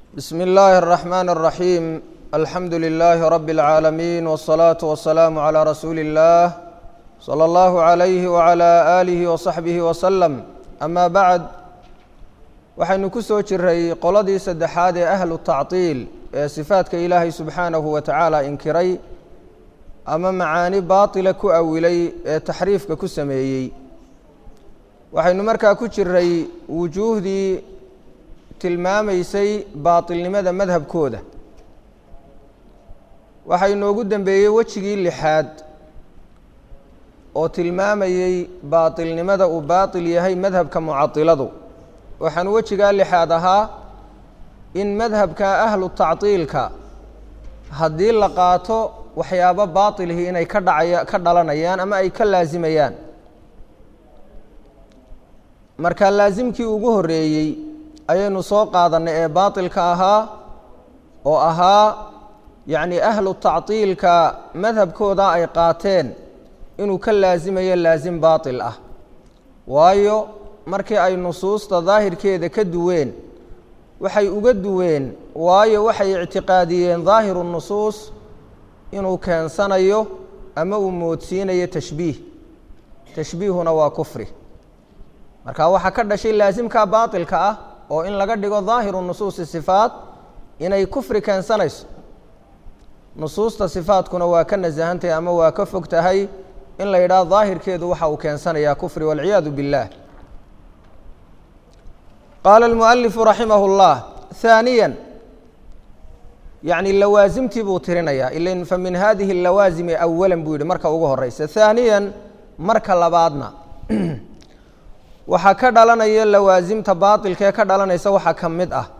بسم الله الرحمن الرحيم الحمد لله رب العالمين والصلاة والسلام على رسول الله صلى الله عليه وعلى آله وصحبه وسلم أما بعد waxaynu ku soo jiray qoladii saddexaad ee ahlu tactiil ee sifaadka ilaahay subxaanahu wa tacaala inkiray ama macaani baatila ku awilay ee taxriifka ku sameeyey waxaynu markaa ku jiray wujuuhdii tilmaamaysay baatilnimada madhabkooda waxaa inoogu dembeeyey wejigii lixaad oo tilmaamayey baatilnimada uu baatil yahay madhabka mucatiladu waxaan wejigaa lixaad ahaa in madhabka ahlu tactiilka haddii la qaato waxyaabo baatilihii inay ka dhacaya ka dhalanayaan ama ay ka laasimayaan marka laasimkii ugu horreeyey ayaynu soo qaadanay ee baatilka ahaa oo ahaa yacni ahlu tactiilka madhabkooda ay qaateen inuu ka laasimayo laasim baatil ah waayo markii ay nusuusta daahirkeeda ka duween waxay uga duween waayo waxay ictiqaadiyeen daahiru nusuus inuu keensanayo ama uu moodsiinayo tashbiih tashbiihuna waa kufri marka waxaa ka dhashay laasimka baatilka ah oo in laga dhigo daahiru nusuusi sifaat inay kufri keensanayso nusuusta sifaatkuna waa ka nasahantahay ama waa ka fog tahay in la yidhaah daahirkeedu waxa uu keensanayaa kufri walciyaadu biاllah qaala almualifu raximah اllah haaniya yacni lawaasimtii buu tirinayaa ilan fa min hadihi اlawaasimi awalan buu yihi marka ugu horeysa haaniyan marka labaadna waxaa ka dhalanaya lawaasimta baatilkaee ka dhalanaysa waxaa ka mid ah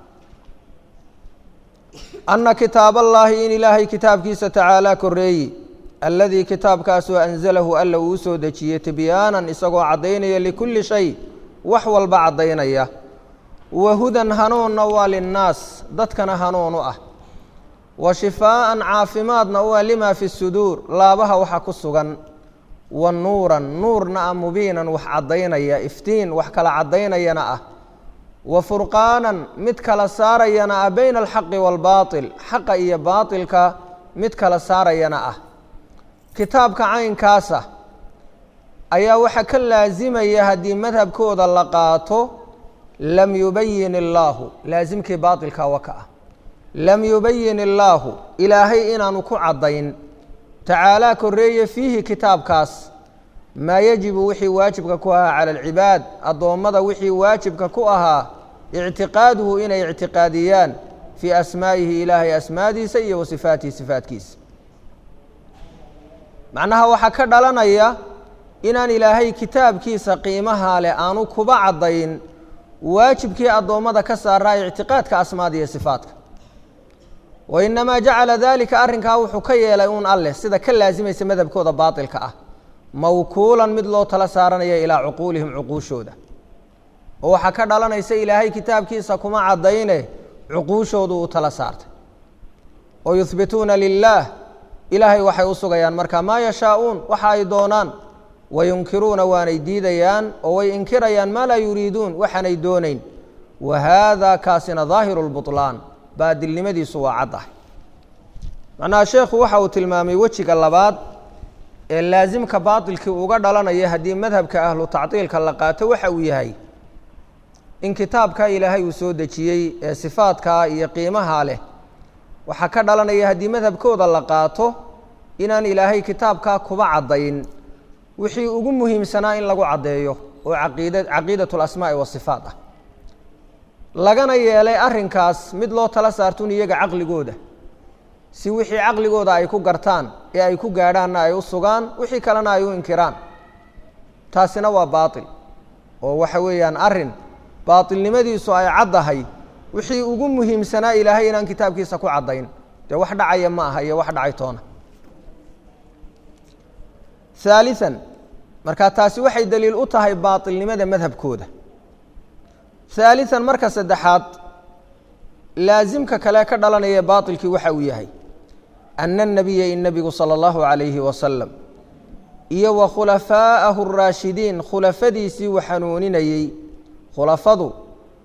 anna kitaab allaahi in ilaahay kitaabkiisa tacaalaa koreeyi alladii kitaabkaasoo anzalahu alla uu soo dejiyey tibyaanan isagoo caddaynaya likulli shay wax walba caddaynaya wa hudan hanuunna waa linnaas dadkana hanuun u ah wa shifaa'an caafimaadna u ah limaa fi suduur laabaha waxa ku sugan wa nuuran nuurna ah mubiinan wax caddaynaya iftiin wax kala caddaynayana ah wa furqaanan mid kala saarayana ah bayna alxaqi waalbaatil xaqa iyo baatilka mid kala saarayana ah kitaabka caynkaasa ayaa waxaa ka laasimaya haddii madhabkooda la qaato lam yubayin illaahu laasimkii baatilka waka ah lam yubayin illaahu ilaahay inaanu ku caddayn tacaalaa koreeye fiihi kitaabkaas maa yajibu wixii waajibka ku ahaa cala alcibaad addoommada wixii waajibka ku ahaa ictiqaaduhu inay ictiqaadiyaan fii asmaa'ihi ilaahay asmaadiisa iyo wa sifaatihi sifaatkiisa macnaha waxaa ka dhalanaya inaan ilaahay kitaabkiisa qiimaha leh aanu kuba caddayn waajibkii addoommada ka saaraa ictiqaadka asmaada iyo sifaatka wa inamaa jacala daalika arrinkaa wuxuu ka yeelay uun alleh sida ka laasimaysa madhabkooda baatilka ah mawkuulan mid loo tala saaranaya ilaa cuquulihim cuquushooda oo waxaa ka dhalanaysa ilaahay kitaabkiisa kuma caddayne cuquushoodu uu tala saartay oo yuhbituuna lilaah ilaahay waxay u sugayaan marka maa yashaa'uun waxa ay doonaan wayunkiruuna waanay diidayaan oo way inkirayaan maa laa yuriiduun waxaanay doonayn wa haada kaasina daahiru lbutlaan baadilnimadiisu waa caddahay macnaha sheekhu waxa uu tilmaamay wejiga labaad ee laasimka baatilkii uga dhalanaya haddii madhabka ahlu tactiilka la qaato waxa uu yahay in kitaabka ilaahay uu soo dejiyey ee sifaadkaa iyo qiimaha leh waxaa ka dhalanaya haddii madhabkooda la qaato inaan ilaahay kitaabkaa kuba caddayn wixii ugu muhiimsanaa in lagu caddeeyo oo caqiida caqiidat alasmaa'i wasifaat ah lagana yeelay arrinkaas mid loo tala saartun iyaga caqligooda si wixii caqligooda ay ku gartaan ee ay ku gaadhaanna ay u sugaan wixii kalena ay u inkiraan taasina waa baatil oo waxa weeyaan arrin baatilnimadiisu ay caddahay wixii ugu muhiimsanaa ilaahay inaan kitaabkiisa ku caddayn dee wax dhacaya ma aha iyo wax dhacay toona haalian markaa taasi waxay daliil u tahay baatilnimada madhabkooda haalian marka saddexaad laasimka kale ka dhalanaya baatilkii waxa uu yahay ana الnabiya in nebigu salى اllahu عalayhi wasalam iyo wa khulafaa'ahu الraashidiin khulafadiisii uu xanuuninayey khulafadu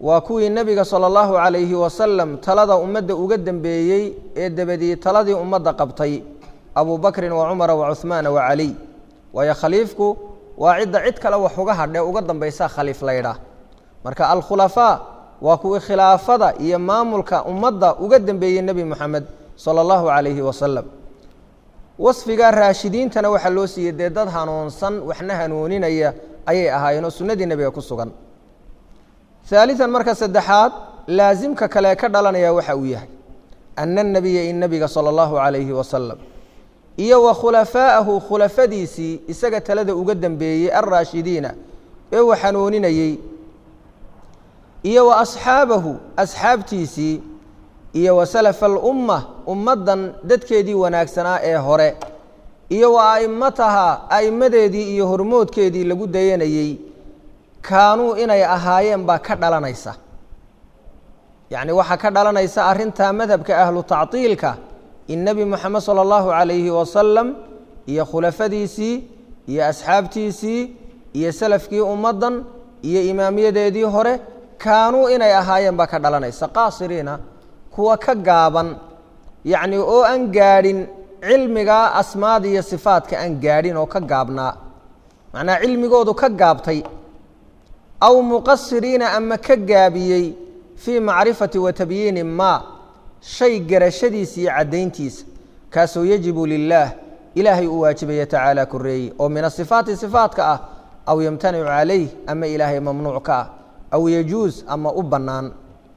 waa kuwii nebiga sala allahu calayhi wasalam talada ummadda uga dembeeyey ee dabadii taladii ummadda qabtay abu bakrin wa cumara wa cuhmaana wa caliy waayo khaliifku waa cidda cid kale wax uga hadhe uga dambaysa khaliif laydhaah marka alkhulafaa waa kuwii khilaafada iyo maamulka ummadda uga dembeeyey nebi moxamed sala allahu calayhi wasalam wasfigaa raashidiintana waxaa loo siiyey dee dad hanuunsan waxna hanuuninaya ayay ahaayeen oo sunnadii nebiga ku sugan haalian marka saddexaad laasimka kale ka dhalanaya waxa uu yahay ana anabiya in nebiga sala allahu calayhi wasalam iyo wa khulafaa'ahu khulafadiisii isaga talada uga dembeeyey alraashidiina ee uu xanuuninayey iyo wa asxaabahu asxaabtiisii iyo wa salafa alumma ummaddan dadkeedii wanaagsanaa ee hore iyo wa a'immataha a'immadeedii iyo hormoodkeedii lagu dayanayey kaanuu inay ahaayeen baa ka dhalanaysa yacni waxaa ka dhalanaysa arrintaa madhabka ahlu tactiilka in nebi moxamed sala allahu calayhi wasalam iyo khulafadiisii iyo asxaabtiisii iyo salafkii ummaddan iyo imaamiyadeedii hore kaanuu inay ahaayeen baa ka dhalanaysa qaasiriina kuwa ka gaaban yacni oo aan gaadhin cilmigaa asmaada iyo sifaadka aan gaadhin oo ka gaabnaa macnaa cilmigoodu ka gaabtay aw muqasiriina ama ka gaabiyey fii macrifati wa tabyiini maa shay garashadiisa iyo caddayntiisa kaasoo yajibu lilaah ilaahay uu waajibaya tacaala koreeye oo min asifaati sifaatka ah aw yamtanicu calayh ama ilaahay mamnuuc ka ah aw yajuus ama u bannaan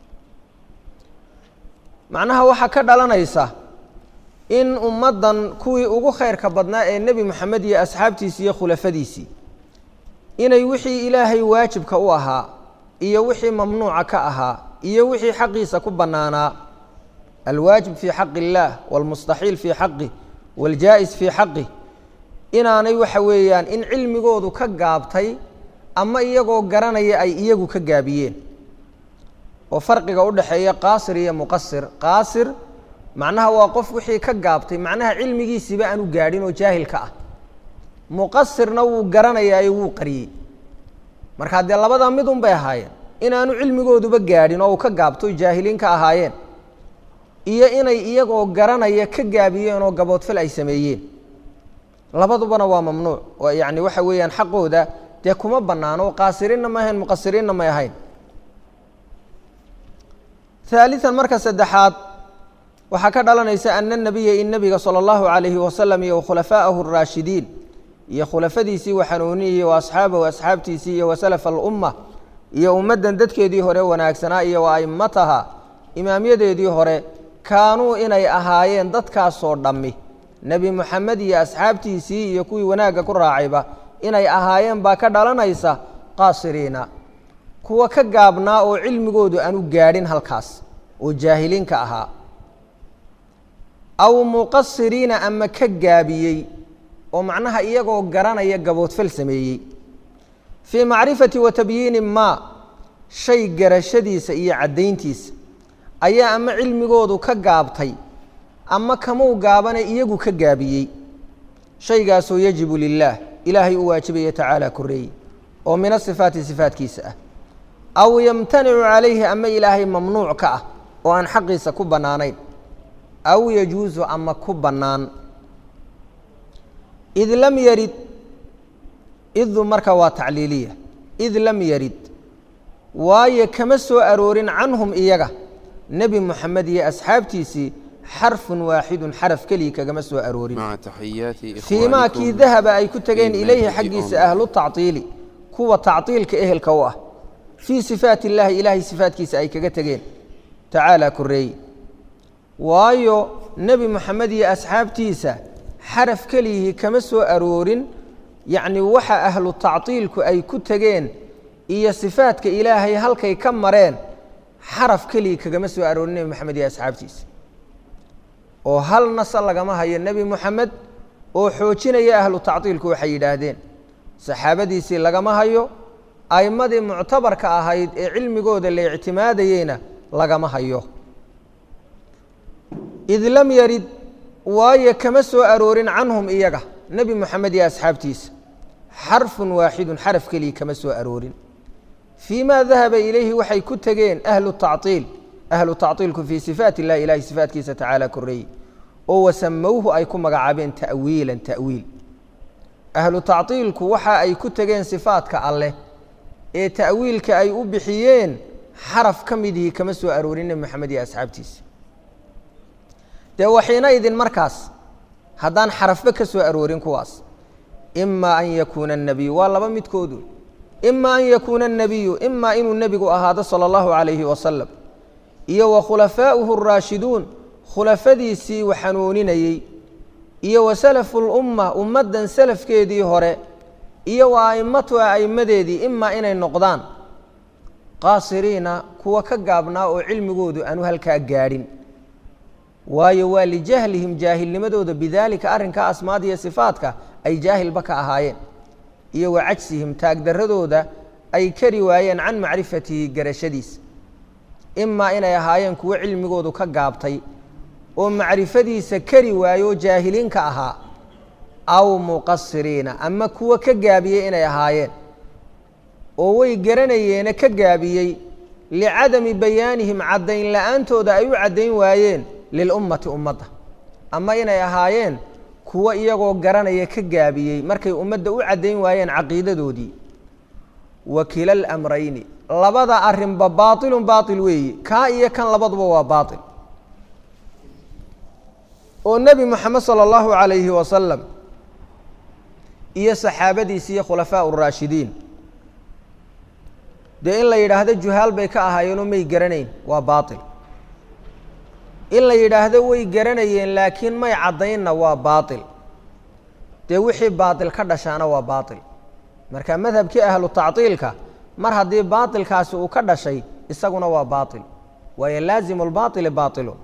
macnaha waxaa ka dhalanaysa in ummaddan kuwii ugu khayrka badnaa ee nebi moxamed iyo asxaabtiisii iyo khulafadiisii inay wixii ilaahay waajibka u ahaa iyo wixii mamnuuca ka ahaa iyo wixii xaqiisa ku bannaanaa alwaajib fii xaqi illaah waalmustaxiil fii xaqih waaljaa'is fii xaqih inaanay waxa weeyaan in cilmigoodu ka gaabtay ama iyagoo garanaya ay iyagu ka gaabiyeen oo farqiga u dhexeeya qaasir iyo muqasir qaasir macnaha waa qof wixii ka gaabtay macnaha cilmigiisiiba aanu gaadhin oo jaahilka ah muqasirna wuu garanayaayo wuu qariyey markaa dee labadaa midun bay ahaayeen inaanu cilmigooduba gaadhin oo uu ka gaabto jaahiliin ka ahaayeen iyo inay iyagoo garanaya ka gaabiyeen oo gaboodfal ay sameeyeen labadubana waa mamnuuc oo yacni waxa weeyaan xaqooda dee kuma bannaano qaasiriinna ma ahayn muqasiriinna may ahayn haalian marka saddexaad waxaa ka dhalanaysa ana nabiya in nebiga sala allahu calayhi wasalam iyo wakhulafaa'ahu araashidiin iyo khulafadiisii wa xanuuniyey wa asxaabahu asxaabtiisii iyo wa salafa alumma iyo ummaddan dadkeedii hore wanaagsanaa iyo wa a'immataha imaamyadeedii hore kaanuu inay ahaayeen dadkaasoo dhammi nebi moxamed iyo asxaabtiisii iyo kuwii wanaagga ku raacayba inay ahaayeen baa ka dhalanaysa qaasiriina kuwa ka gaabnaa oo cilmigoodu aanu gaadhin halkaas oo jaahiliinka ahaa aw muqasiriina ama ka gaabiyey oo macnaha iyagoo garanaya gaboodfal sameeyey fii macrifati wa tabyiini maa shay garashadiisa iyo caddayntiisa ayaa ama cilmigoodu ka gaabtay ama kamuu gaabane iyagu ka gaabiyey shaygaasoo yajibu lilaah ilaahay u waajibaya tacaala koreeye oo min asifaati sifaatkiisa ah aw yamtanicu calayhi ama ilaahay mamnuuc ka ah oo aan xaqiisa ku bannaanayn aw yajuusu ama ku bannaan id lam yarid idu marka waa tacliiliya id lam yarid waayo kama soo aroorin canhum iyaga nebi moxamed iyo asxaabtiisii xarfun waaxidun xaraf keliya kagama soo aroorin مع تحيات fii maa kii إخوانكم dahaba ay ku tegeen في ilayhi منهج xaggiisa أم. ahlu tactiili kuwa tactiilka ehelka u ah fii sifaati illaahi ilaahay sifaatkiisa ay kaga tegeen tacaala koreeye waayo nebi moxamed iyo asxaabtiisa xaraf keliyihii kama soo aroorin yacni waxa ahlu tactiilku ay ku tegeen iyo sifaadka ilaahay halkay ka mareen xaraf keliya kagama soo aroorin nebi moxamed iyo asxaabtiisa oo hal nasa lagama hayo nebi moxamed oo xoojinaya ahlu tactiilku waxay yidhaahdeen saxaabadiisii lagama hayo a'immadii muctabarka ahayd ee cilmigooda la ictimaadayeyna lagama hayo id lam yarid waayo kama soo aroorin canhum iyaga nebi moxamed iyo asxaabtiisa xarfun waaxidun xaraf keliya kama soo aroorin fii ma dahaba ilayhi waxay ku tegeen ahlu tacطiil ahlu tacطiilku fii sifaat illahi ilahi sifaatkiisa tacaala koreeyey oo wasamowhu ay ku magacaabeen ta'wiilan ta'wiil ahlu tacطiilku waxa ay ku tegeen sifaatka alleh ee ta'wiilka ay u bixiyeen xaraf ka midihii kama soo aroorin nebi moxamed iyo asxaabtiisa dee waxiina idin markaas haddaan xarafba ka soo aroorin kuwaas ima an yakuuna الnabiyu waa laba midkoodu ima an yakuuna الnabiyu ima inuu nebigu ahaado salى اllahu عalayhi wasalam iyo wa khulafaa'uhu الraashiduun khulafadiisii u xanuuninayey iyo wa salafu اlumma ummaddan salafkeedii hore iyo wa a'immatuha a'immadeedii imaa inay noqdaan qaasiriina kuwa ka gaabnaa oo cilmigoodu aanu halkaa gaadhin waayo waa lijahlihim jaahilnimadooda bidaalika arrinkaa asmaada iyo sifaadka ay jaahilba ka ahaayeen iyo wa cagsihim taagdarradooda ay kari waayeen can macrifatihi garashadiisa imaa inay ahaayeen kuwo cilmigoodu ka gaabtay oo macrifadiisa kari waayo oo jaahiliinka ahaa aw muqasiriina ama kuwo ka gaabiyey inay ahaayeen oo way garanayeene ka gaabiyey licadami bayaanihim caddayn la'aantooda ay u caddayn waayeen lilummati ummadda ama inay ahaayeen kuwo iyagoo garanaya ka gaabiyey markay ummadda u caddayn waayeen caqiidadoodii wa kila alamrayni labada arrinba baatilun baatil weeye kaa iyo kan labaduba waa baatil oo nebi moxamed sala allahu calayhi wasalam iyo saxaabadiisi iyo khulafaa uraashidiin dee in la yidhaahdo juhaal bay ka ahaayeenoo may garanayn waa baatil in la yidhaahdo way garanayeen laakiin may caddaynna waa baatil dee wixii baatil ka dhashaana waa baatil marka madhabkii ahlu tactiilka mar haddii baatilkaasi uu ka dhashay isaguna waa baatil waayo laazimu lbaatili baatilu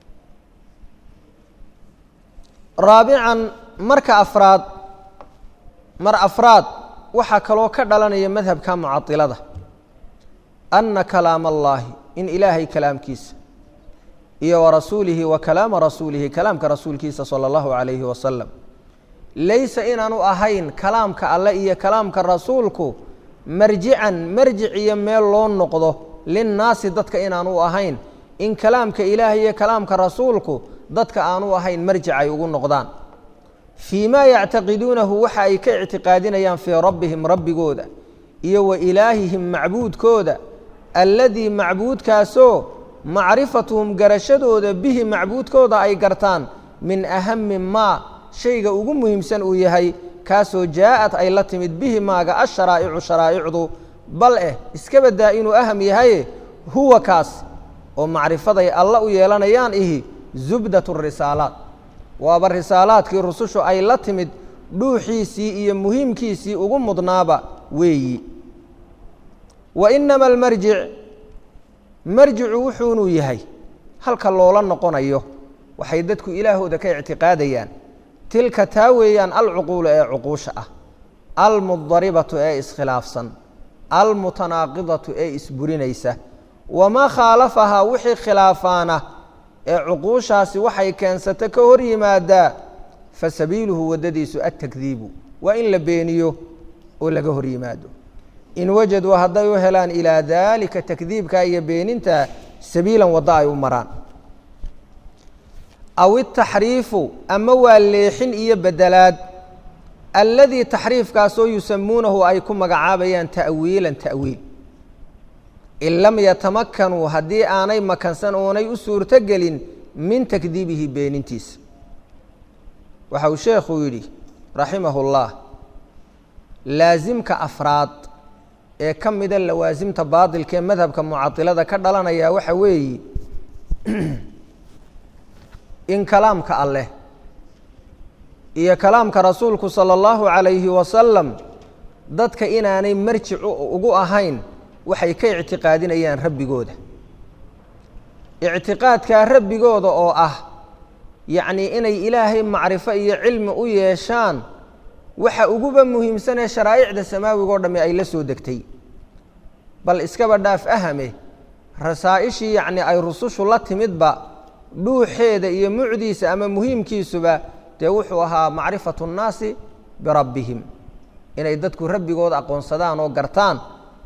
raabican marka afraad mar afraad waxaa kaloo ka dhalanaya madhabka mucailada ana kalaama allaahi in ilaahay kalaamkiisa iyo wa rasuulihi wa kalaama rasuulihi kalaamka rasuulkiisa sala allahu calayhi wasalam laysa inaanu ahayn kalaamka alle iyo kalaamka rasuulku marjican marjic iyo meel loo noqdo linnaasi dadka inaanu ahayn in kalaamka ilaahay iyo kalaamka rasuulku dadka aanu ahayn marjic ay ugu noqdaan fii maa yactaqiduunahu waxa ay ka ictiqaadinayaan fii rabbihim rabbigooda iyo wa ilaahihim macbuudkooda alladii macbuudkaasoo macrifatuhum garashadooda bihi macbuudkooda ay gartaan min ahami maa shayga ugu muhiimsan uu yahay kaasoo jaa-ad ay la timid bihi maaga asharaa'icu sharaa'icdu bal eh iska baddaa inuu aham yahaye huwa kaas oo macrifaday alla u yeelanayaan ihi zubdat risaalaat waaba risaalaadkii rusushu ay la timid dhuuxiisii iyo muhiimkiisii ugu mudnaaba weeyi wa inama almarjic marjicu wuxuunuu yahay halka loola noqonayo waxay dadku ilaahooda ka ictiqaadayaan tilka taa weeyaan alcuquulu ee cuquusha ah almudaribatu ee iskhilaafsan almutanaaqidatu ee isburinaysa wamaa khaalafahaa wixii khilaafaana ee cuquushaasi waxay keensata ka hor yimaadaa fa sabiiluhu waddadiisu altakdiibu waa in la beeniyo oo laga hor yimaado in wajaduu hadday u helaan ilaa daalika takdiibka iyo beeninta sabiilan waddo ay u maraan aw itaxriifu ama waa leexin iyo bedelaad alladii taxriifkaasoo yusamuunahu ay ku magacaabayaan ta'wiilan ta'wiil in lam yatamakanuu haddii aanay makansan oonay u suurto gelin min takdiibihi beenintiisa waxa uu sheekhuu yidhi raximahu اllah laasimka afraad ee ka mida lawaasimta baadilka ee madhabka mucailada ka dhalanaya waxa weeye in kalaamka alleh iyo kalaamka rasuulku salى اllahu عalayhi wasalam dadka inaanay marjic ugu ahayn waxay ka ictiqaadinayaan rabbigooda ictiqaadkaa rabbigooda oo ah yacnii inay ilaahay macrifo iyo cilmi u yeeshaan waxa uguba muhiimsan ee sharaa'icda samaawiga o dhamme ay la soo degtay bal iskaba dhaaf ahame rasaa'ishii yacnii ay rusushu la timidba dhuuxeeda iyo mucdiisa ama muhiimkiisuba dee wuxuu ahaa macrifatu nnaasi birabbihim inay dadku rabbigooda aqoonsadaan oo gartaan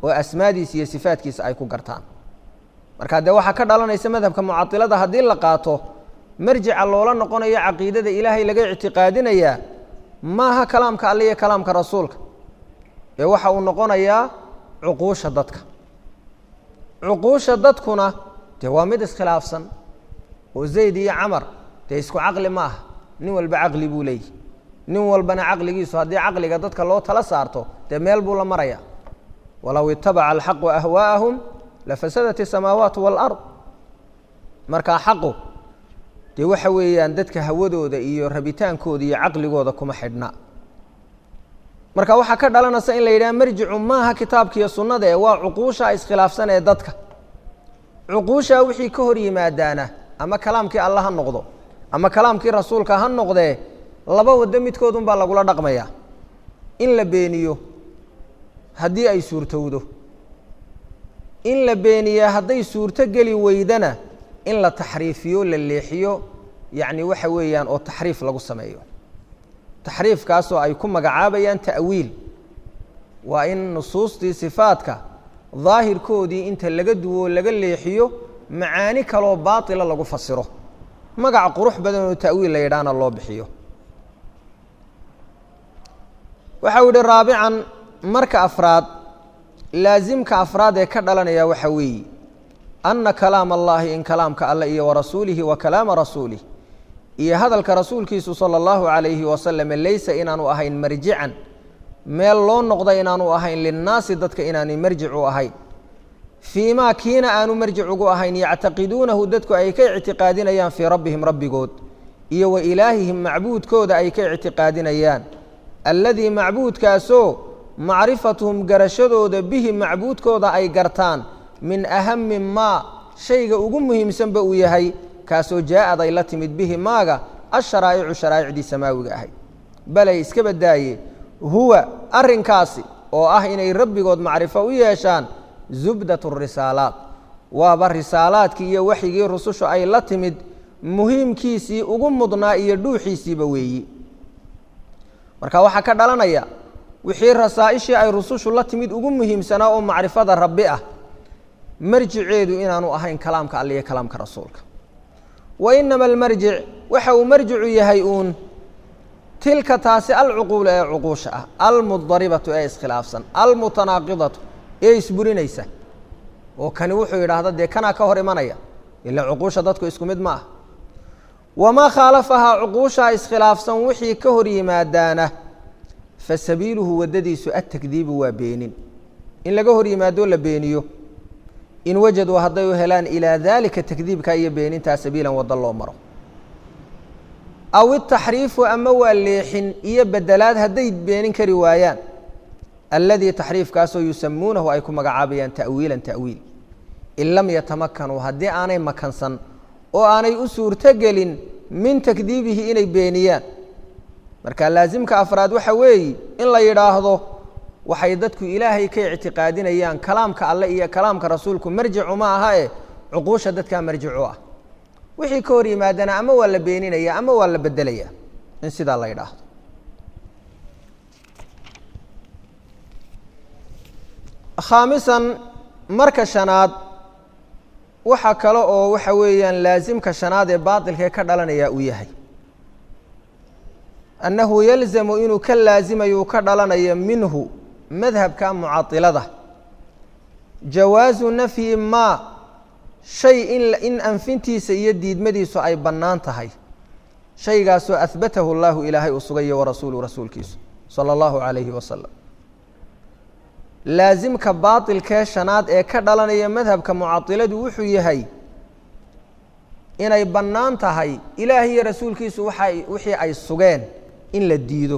oo asmaadiisa iyo sifaadkiisa ay ku gartaan marka dee waxaa ka dhalanaysa madhabka mucailada haddii la qaato marjica loola noqonayo caqiidada ilaahay laga ictiqaadinayaa maaha kalaamka alle iyo kalaamka rasuulka ee waxa uu noqonayaa cuquusha dadka cuquusha dadkuna dee waa mid iskhilaafsan oo zayd iyo camar dee isku caqli ma aha nin walba caqli buu leeyahy nin walbana caqligiisu haddii caqliga dadka loo tala saarto dee meel buu la maraya walow itabaca alxaqu ahwaa'ahum lafasadat isamaawaat waalard markaa xaqu dee waxa weeyaan dadka hawadooda iyo rabitaankooda iyo caqligooda kuma xidhna marka waxaa ka dhalanaysa in la yidhaha marjicu maaha kitaabkiiyo sunnada ee waa cuquusha iskhilaafsan ee dadka cuquushaa wixii ka hor yimaadaana ama kalaamkii alla ha noqdo ama kalaamkii rasuulka ha noqdee laba waddo midkoodun baa lagula dhaqmayaa in la beeniyo haddii ay suurtowdo in la beeniyaa hadday suurto geli weydana in la taxriifiyo la leexiyo yacni waxa weeyaan oo taxriif lagu sameeyo taxriifkaasoo ay ku magacaabayaan ta'wiil waa in nusuustii sifaadka daahirkoodii inta laga duwo laga leexiyo macaani kaloo baatila lagu fasiro magac qurux badan oo ta'wiil la yidhaahna loo bixiyo waxau yihi raabican marka afraad laasimka afraad ee ka dhalanaya waxa weeye anna kalaam allahi in kalaamka alle iyo warasuulihi wa kalaama rasuulih iyo hadalka rasuulkiisu sala allahu calayhi wasalam laysa inaanu ahayn marjican meel loo noqda inaanu ahayn linnaasi dadka inaanay marjic u ahayn fii maa kiina aanu marjic ugu ahayn yactaqiduunahu dadku ay ka ictiqaadinayaan fii rabbihim rabbigood iyo wa ilaahihim macbuudkooda ay ka ictiqaadinayaan alladii macbuudkaasoo macrifatuhum garashadooda bihi macbuudkooda ay gartaan min ahami maa shayga ugu muhiimsanba uu yahay kaasoo jaa-ad ay la timid bihi maaga asharaa'icu sharaa'icdii samaawiga ahayd balay iska badaaye huwa arrinkaasi oo ah inay rabbigood macrifo u yeeshaan zubdat risaalaat waaba risaalaadkii iyo waxyigii rusushu ay la timid muhiimkiisii ugu mudnaa iyo dhuuxiisiiba weeyi marka waxaa ka dhalanaya wixii rasaa'ishii ay rusushu la timid ugu muhiimsanaa oo macrifada rabbi ah marjiceedu inaanu ahayn kalaamka alle iyo kalaamka rasuulka wa inama almarjic waxa uu marjicu yahay uun tilka taasi alcuquulu ee cuquusha ah almudaribatu ee iskhilaafsan almutanaaqidatu ee isburinaysa oo kani wuxuu yidhaahda dee kanaa ka hor imanaya ila cuquusha dadku isku mid ma ah wamaa khaalafahaa cuquushaa iskhilaafsan wixii ka hor yimaadaana fa sabiiluhu waddadiisu atakdiibu waa beenin in laga hor yimaadoo la beeniyo in wajaduu hadday u helaan ilaa daalika takdiibka iyo beenintaa sabiilan waddo loo maro aw itaxriifu ama waa leexin iyo bedelaad hadday beenin kari waayaan alladii taxriifkaasoo yusamuunahu ay ku magacaabayaan ta'wiilan ta'wiil in lam yatamakanuu haddii aanay makansan oo aanay u suurtogelin min takdiibihi inay beeniyaan marka laasimka afraad waxa weeye in la yidhaahdo waxay dadku ilaahay ka ictiqaadinayaan kalaamka alle iyo kalaamka rasuulku marjicu ma aha e cuquusha dadkaa marjicu ah wixii ka hor yimaadana ama waa la beeninaya ama waa la bedelaya in sidaa la yidhaahdo khaamisan marka shanaad waxa kale oo waxa weeyaan laasimka shanaad ee baatilkee ka dhalanaya uu yahay annahu yalzamu inuu ka laasimayo ka dhalanayo minhu madhabka mucailada jawaasu nafyi maa shay in in anfintiisa iyo diidmadiisu ay bannaan tahay shaygaasoo ahbatahu llahu ilaahay uu sugayo warasuulu rasuulkiisu sala allahu calayhi wasalam laasimka baatilkee shanaad ee ka dhalanaya madhabka mucailadu wuxuu yahay inay bannaan tahay ilaah iyo rasuulkiisu waxay wixii ay sugeen in la diido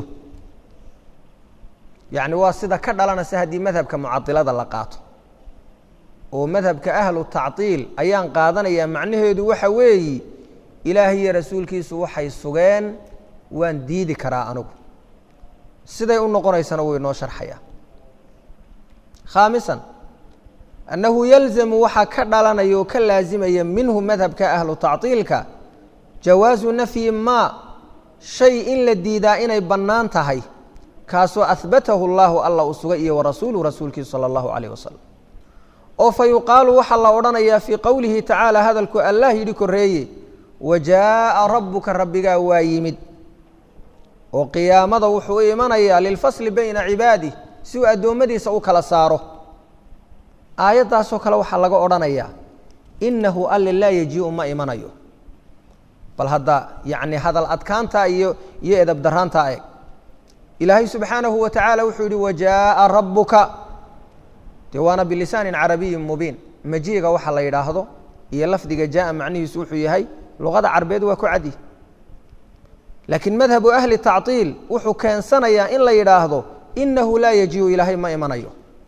yacni waa sida ka dhalanaysa haddii madhabka mucailada la qaato oo madhabka ahlu tactiil ayaan qaadanayaa macnaheedu waxa weeyi ilaah iyo rasuulkiisu waxay sugeen waan diidi karaa anigu siday u noqonaysana wuu inoo sharxayaa khaamisan annahu yalzamu waxaa ka dhalanaya oo ka laasimaya minhu madhabka ahlu tactiilka jawaasu nafyi maa shay in la diidaa inay bannaan tahay kaasoo ahbatahu llaahu alla uu sugay iyo warasuuluhu rasuulkiisu sala allahu calayh wasalam oo fa yuqaalu waxaa la odhanayaa fii qowlihi tacaala hadalku allah yidhi korreeye wa jaa'a rabbuka rabbigaa waa yimid oo qiyaamada wuxuu u imanayaa lilfasli bayna cibaadih si uu addoommadiisa u kala saaro aayaddaasoo kale waxaa laga odhanayaa innahu alle laa yajii'u ma imanayo bal hadda yacni hadal adkaanta iyo iyo edab daraantaa eeg ilaahay subxaanahu wa tacaala wuxuu yihi wajaa'a rabbuka dee waana bilisaanin carabiyin mubiin majiiga waxa la yidhaahdo iyo lafdiga jaa'a macnihiisu wuxuu yahay luqada carbeed waa ku cadi laakiin madhabu ahli tactiil wuxuu keensanayaa in la yidhaahdo inahu laa yajiiu ilaahay ma imanayo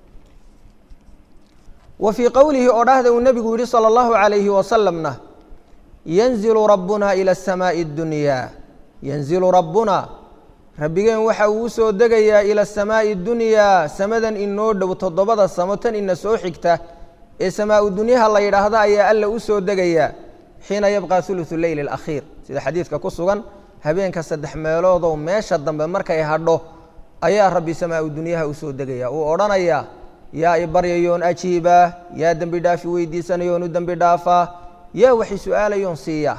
wa fii qowlihi oo dhahda uu nebigu yihi salى اllahu عalayhi wasalamna yanzilu rabbuna ilى الsamaaءi اdunyaa yanzilu rabbuna rabbigeen waxa uu usoo degayaa ilى الsamaaءi اdunyaa samadan inoo dhow toddobada samo tan ina soo xigta ee samaa-u dunyaha la yidhaahda ayaa alla usoo degayaa xiina yabqa uluثu leyl اlakhiir sida xadiidka ku sugan habeenka saddex meeloodow meesha dambe markay hadho ayaa rabbi samaa-u dunyaha usoo degaya uu odhanayaa yaa i baryayoon ajiibaa yaa dembi dhaafi weydiisanayoon u dembi dhaafaa yaa waxi su-aalayoon siiyaa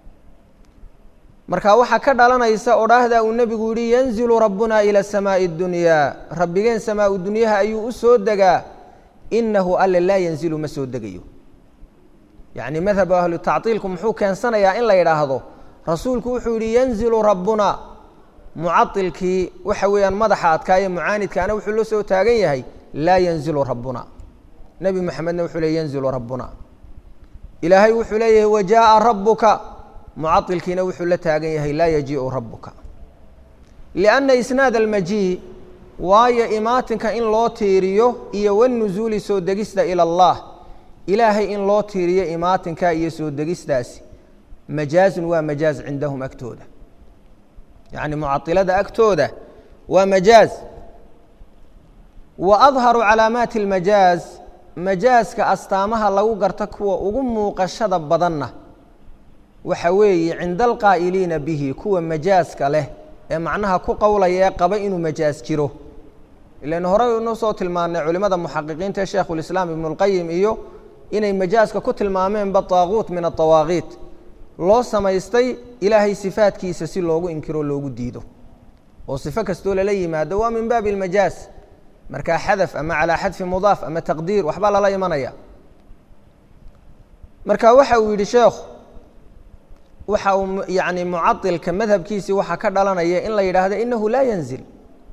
marka waxaa ka dhalanaysa odhaahda uu nebigu yihi yanzilu rabbuna ila samaaءi اdunyaa rabbigeen samaa-u dunyaha ayuu u soo degaa inahu alle laa yanzilu ma soo degayo yacni madhabu ahlu tactiilku muxuu keensanayaa in la yidhaahdo rasuulku wuxuu yihi yanzilu rabbuna mucailkii waxa weeyaan madaxa adkaaye mucaanidkaana wuxuu la soo taagan yahay laa yanzilu rabbuna nebi moxamedna wuxuu leey yanzilu rabbuna ilaahay wuxuu leeyahay wajaaءa rabuka mucailkiina wuxuu la taagan yahay laa yajiiu rabuka lianna isnaad almajii waayo imaatinka in loo tiiriyo iyo wanuzuuli soo degista ila allah ilaahay in loo tiiriyo imaatinka iyo soo degistaasi majaazun waa majaaz cindahum agtooda yacni mucailada agtooda waa majaaz wa adharu calaamaati اlmajaaz majaaska astaamaha lagu garta kuwa ugu muuqashada badanna waxa weeye cinda alqaa'iliina bihi kuwa majaaska leh ee macnaha ku qowlaya ee qaba inuu majaaz jiro ilan horey inu soo tilmaanay culimada muxaqiqiinta ee sheikhulislaam ibnu اlqayim iyo inay majaaska ku tilmaameenba taaguut min aطawaaqiit loo samaystay ilaahay sifaadkiisa si loogu inkiro loogu diido oo sifo kastoo lala yimaado waa min baabi اlmajaaz markaa xadaf ama calaa xadfi mudaaf ama taqdiir waxbaa lala imanaya marka waxa uu yidhi sheekhu waxa uu yani mucailka madhabkiisii waxaa ka dhalanaya in la yidhaahdo inahu laa yanzil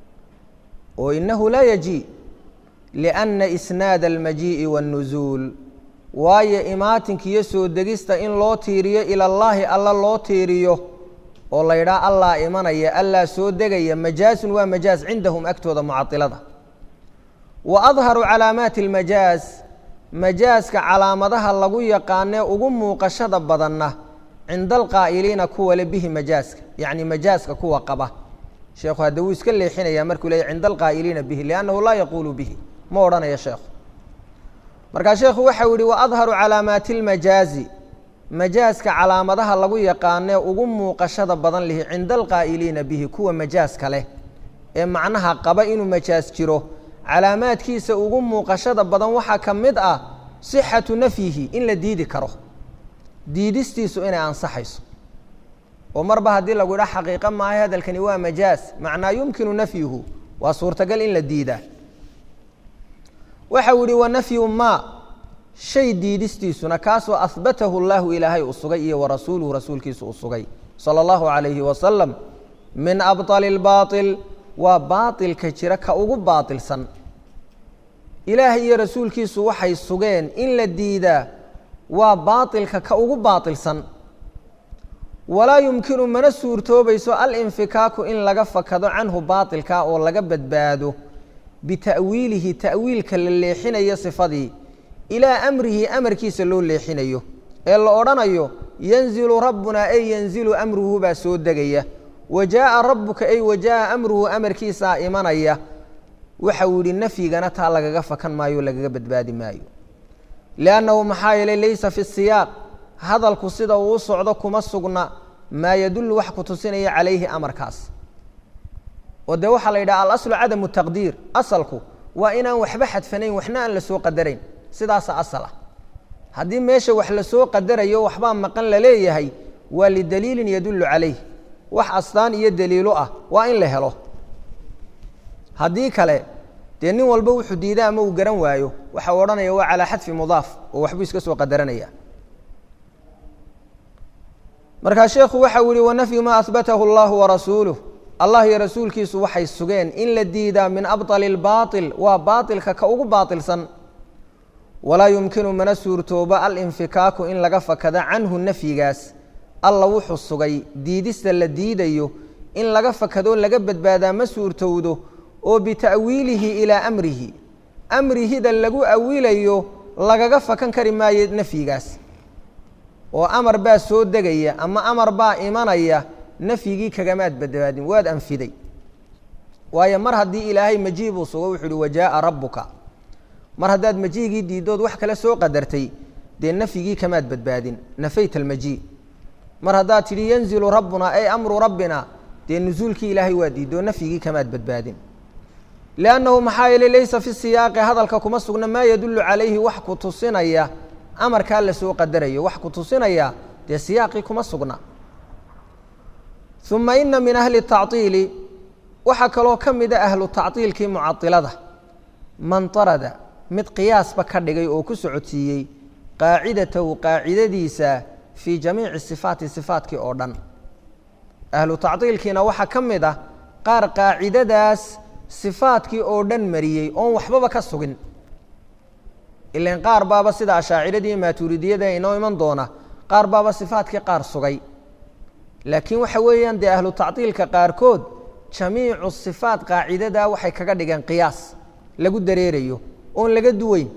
oo inahu laa yaji liأnna isnaad almajiiءi wاnnuzuul waayo imaatinka iyo soo degista in loo tiiriyo ila اllahi alla loo tiiriyo oo la yidhaha allaa imanaya allaa soo degaya majaazun waa majaaz cindahum agtooda mucailada wa adharu calaamaati اlmajaaz majaaska calaamadaha lagu yaqaanee ugu muuqashada badanna cinda alqaa'iliina kuwa le bihi majaaska yacni majaaska kuwa qaba sheekhu hadda wuu iska leexinaya markuu leeyahy cinda alqaa'iliina bihi liannahu laa yaquulu bihi ma odhanaya sheekhu markaa sheekhu waxau yihi wa adharu calaamaati اlmajaazi majaaska calaamadaha lagu yaqaanee ugu muuqashada badan lihi cinda alqaa'iliina bihi kuwa majaaska leh ee macnaha qaba inuu majaaz jiro calaamaadkiisa ugu muuqashada badan waxaa ka mid ah sixatu nafyihi in la diidi karo diidistiisu inay ansaxayso oo marba haddii lagu yidhaha xaqiiqo maahay hadalkani waa majaaz macnaa yumkinu nafyuhu waa suurtagal in la diidaa waxa uu yihi wa nafyu maa shay diidistiisuna kaasoo ahbatahu llahu ilaahay uu sugay iyo warasuuluhu rasuulkiisu uu sugay sala allahu calayhi wasalam min abطali اlbaaطil waa baaطilka jira ka ugu baaطilsan ilaahay iyo rasuulkiisu waxay sugeen in la diidaa waa baaطilka ka ugu baaطilsan walaa yumkinu mana suurtoobayso alinfikaaku in laga fakado canhu baaطilka oo laga badbaado bita'wiilihi ta'wiilka la leexinayo sifadii ilaa amrihi amarkiisa loo leexinayo ee la odhanayo yanzilu rabbuna ay yanzilu amruhu baa soo degaya wa jaaءa rabuka ay wa jaaءa amruhu amarkiisaa imanaya waxa uu yihi nafyigana taa lagaga fakan maayo lagaga badbaadi maayo liannahu maxaa yeelay laysa fi siyaaq hadalku sida uu u socdo kuma sugna maa yadullu wax ku tusinaya calayhi amarkaas oo dee waxaa la yidhaha alaslu cadamu taqdiir asalku waa inaan waxba xadfanayn waxna aan la soo qadarayn sidaasa asal ah haddii meesha wax lasoo qadarayo waxbaa maqan la leeyahay waa lidaliilin yadullu calayh wax astaan iyo daliilo ah waa in la helo haddii kale dee nin walba wuxuu diida ama uu garan waayo waxa u odhanaya waa calaa xadfi mudaaf oo waxbuu iska soo qadaranaya markaa sheekhu waxa uu yihi wanafyu maa ahbatahu allahu warasuuluh allah iyo rasuulkiisu waxay sugeen in la diidaa min abطali اlbaaطil waa baaطilka ka ugu baaطilsan walaa yumkinu mana suurtooba alinfikaaku in laga fakada canhu nafyigaas alla wuxuu sugay diidista la diidayo in laga fakadoo laga badbaadaa ma suurtowdo oo bita'wiilihi ilaa amrihi amrihida lagu awilayo lagaga fakan kari maayo nafyigaas oo amar baa soo degaya ama amar baa imanaya nafyigii kagamaad badbaadin waad anfiday waayo mar haddii ilaahay majiibuu sugo wuxu uhi wajaaa rabbuka mar haddaad majiigii diidood wax kale soo qadartay dee nafyigii kamaad badbaadin nafayt almajii mar haddaad tidhi yanzilu rabbuna ay amru rabbina dee nusuulkii ilaahay waa diidoo nafyigii kamaad badbaadin liannahu maxaa yeeley laysa fi siyaaqi hadalka kuma sugna maa yadullu calayhi wax ku tusinaya amarkaa la soo qadarayo wax ku tusinaya dee siyaaqii kuma sugna uma ina min ahli tacطiili waxaa kaloo ka mida ahlu tacطiilkii mucailada man tarada mid qiyaasba ka dhigay oo ku socodsiiyey qaacidatahu qaacidadiisa fii jamiici sifaati sifaatkii oo dhan ahlu tacطiilkiina waxaa ka mid ah qaar qaacidadaas sifaadkii oo dhan mariyey oon waxbaba ka sugin ilan qaar baaba sida ashaaciradii maatuuridiyada inoo iman doona qaar baaba sifaadkii qaar sugay laakiin waxa weeyaan dee ahlu tacطiilka qaarkood jamiicu sifaat qaacidadaa waxay kaga dhigeen qiyaas lagu dareerayo oon laga duweyn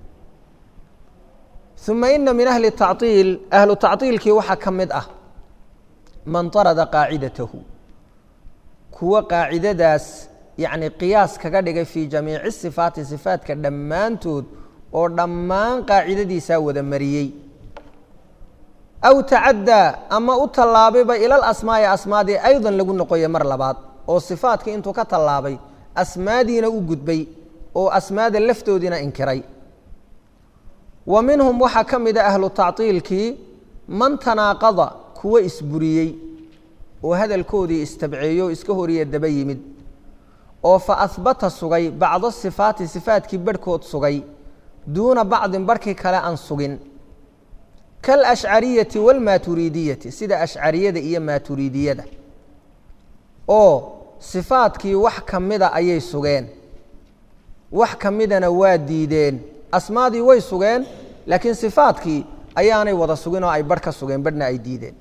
uma ina min ahli tacطiil ahlu tacطiilkii waxaa ka mid ah man tarada qaacidatahu kuwa qaacidadaas yacni qiyaas kaga dhigay fii jamiici sifaati sifaatka dhammaantood oo dhammaan qaacidadiisaa wada mariyey aw tacaddaa ama u tallaabayba ilal asmaa'i asmaadii aydan lagu noqoya mar labaad oo sifaatkii intuu ka tallaabay asmaadiina u gudbay oo asmaada laftoodiina inkiray wa minhum waxaa ka mida ahlu tacطiilkii man tanaaqada kuwa isburiyey oo hadalkoodii istabceeyo o iska horiya daba yimid oo fa ahbata sugay bacdo sifaati sifaatkii barhkood sugay duuna bacdin barhkii kale aan sugin kalashcariyati wاlmaaturiidiyati sida ashcariyada iyo maaturiidiyada oo sifaadkii wax ka mida ayay sugeen wax ka midana waa diideen asmaadii way sugeen laakiin sifaadkii ayaanay wada sugin oo ay barh ka sugeen barhna ay diideen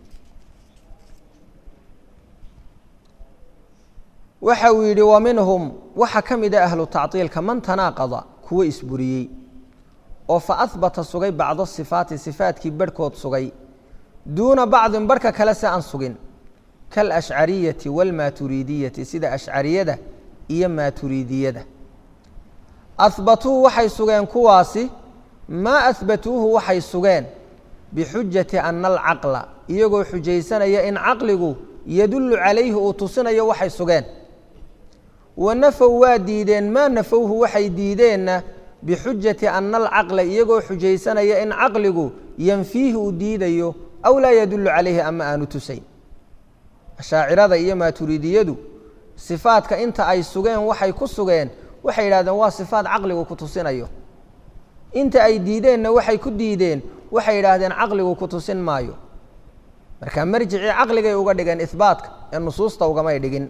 waxa uu yidhi wa minhum waxaa ka mida ahlu tacطiilka man tanaaqada kuwa isburiyey oo fa ahbata sugay bacdo sifaati sifaatkii barhkood sugay duuna bacdin barhka kale se aan sugin kalashcariyati wاlmaaturiidiyati sida ashcariyada iyo maaturiidiyada ahbatuu waxay sugeen kuwaasi maa ahbatuuhu waxay sugeen bixujati ana alcaqla iyagoo xujaysanaya in caqligu yadullu calayhi uu tusinayo waxay sugeen wa nafow waa diideen maa nafowhu waxay diideenna bixujati ana alcaqla iyagoo xujaysanaya in caqligu yanfiihi uu diidayo aw laa yadullu calayhi ama aanu tusayn ashaacirada iyo maaturiidiyadu sifaadka inta ay sugeen waxay ku sugeen waxay yidhahdeen waa sifaad caqligu ku tusinayo inta ay diideenna waxay ku diideen waxay yidhaahdeen caqligu ku tusin maayo marka marjicii caqligay uga dhigeen ihbaatka ee nusuusta ugamay dhigin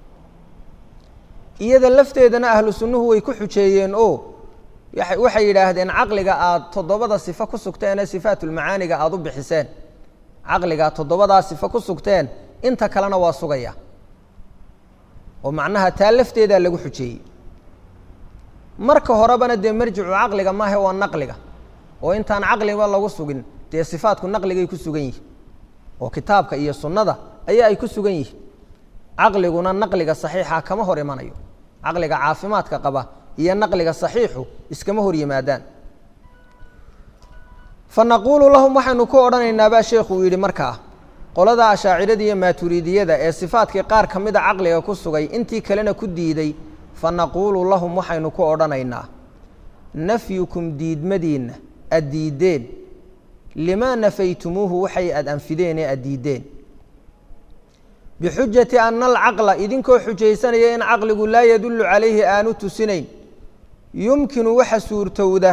iyada lafteedana ahlu sunnuhu way ku xujeeyeen oo waxay yidhaahdeen caqliga aada toddobada sifo ku sugteen ee sifaatulmacaaniga aada u bixiseen caqliga toddobadaa sifo ku sugteen inta kalena waa sugaya oo macnaha taa lafteedaa lagu xujeeyey marka horebana dee marjicu caqliga maahe waa naqliga oo intaan caqliba lagu sugin dee sifaatku naqligay ku sugan yihin oo kitaabka iyo sunnada ayaa ay ku sugan yihiin caqliguna naqliga saxiixa kama hor imanayo caqliga caafimaadka qaba iyo naqliga saxiixu iskama hor yimaadaan fa naquulu lahum waxaynu ku odhanaynaabaa sheekhu uu yidhi markaa qolada ashaacirada iyo maaturiidiyada ee sifaadkii qaar ka mida caqliga ku sugay intii kalena ku diiday fa naquulu lahum waxaynu ku odhanaynaa nafyukum diidmadiinna ad diiddeen limaa nafaytumuuhu waxay aad anfideen ee aad diiddeen bixujati ana alcaqla idinkoo xujaysanaya in caqligu laa yadullu calayhi aanu tusinayn yumkinu waxa suurtowda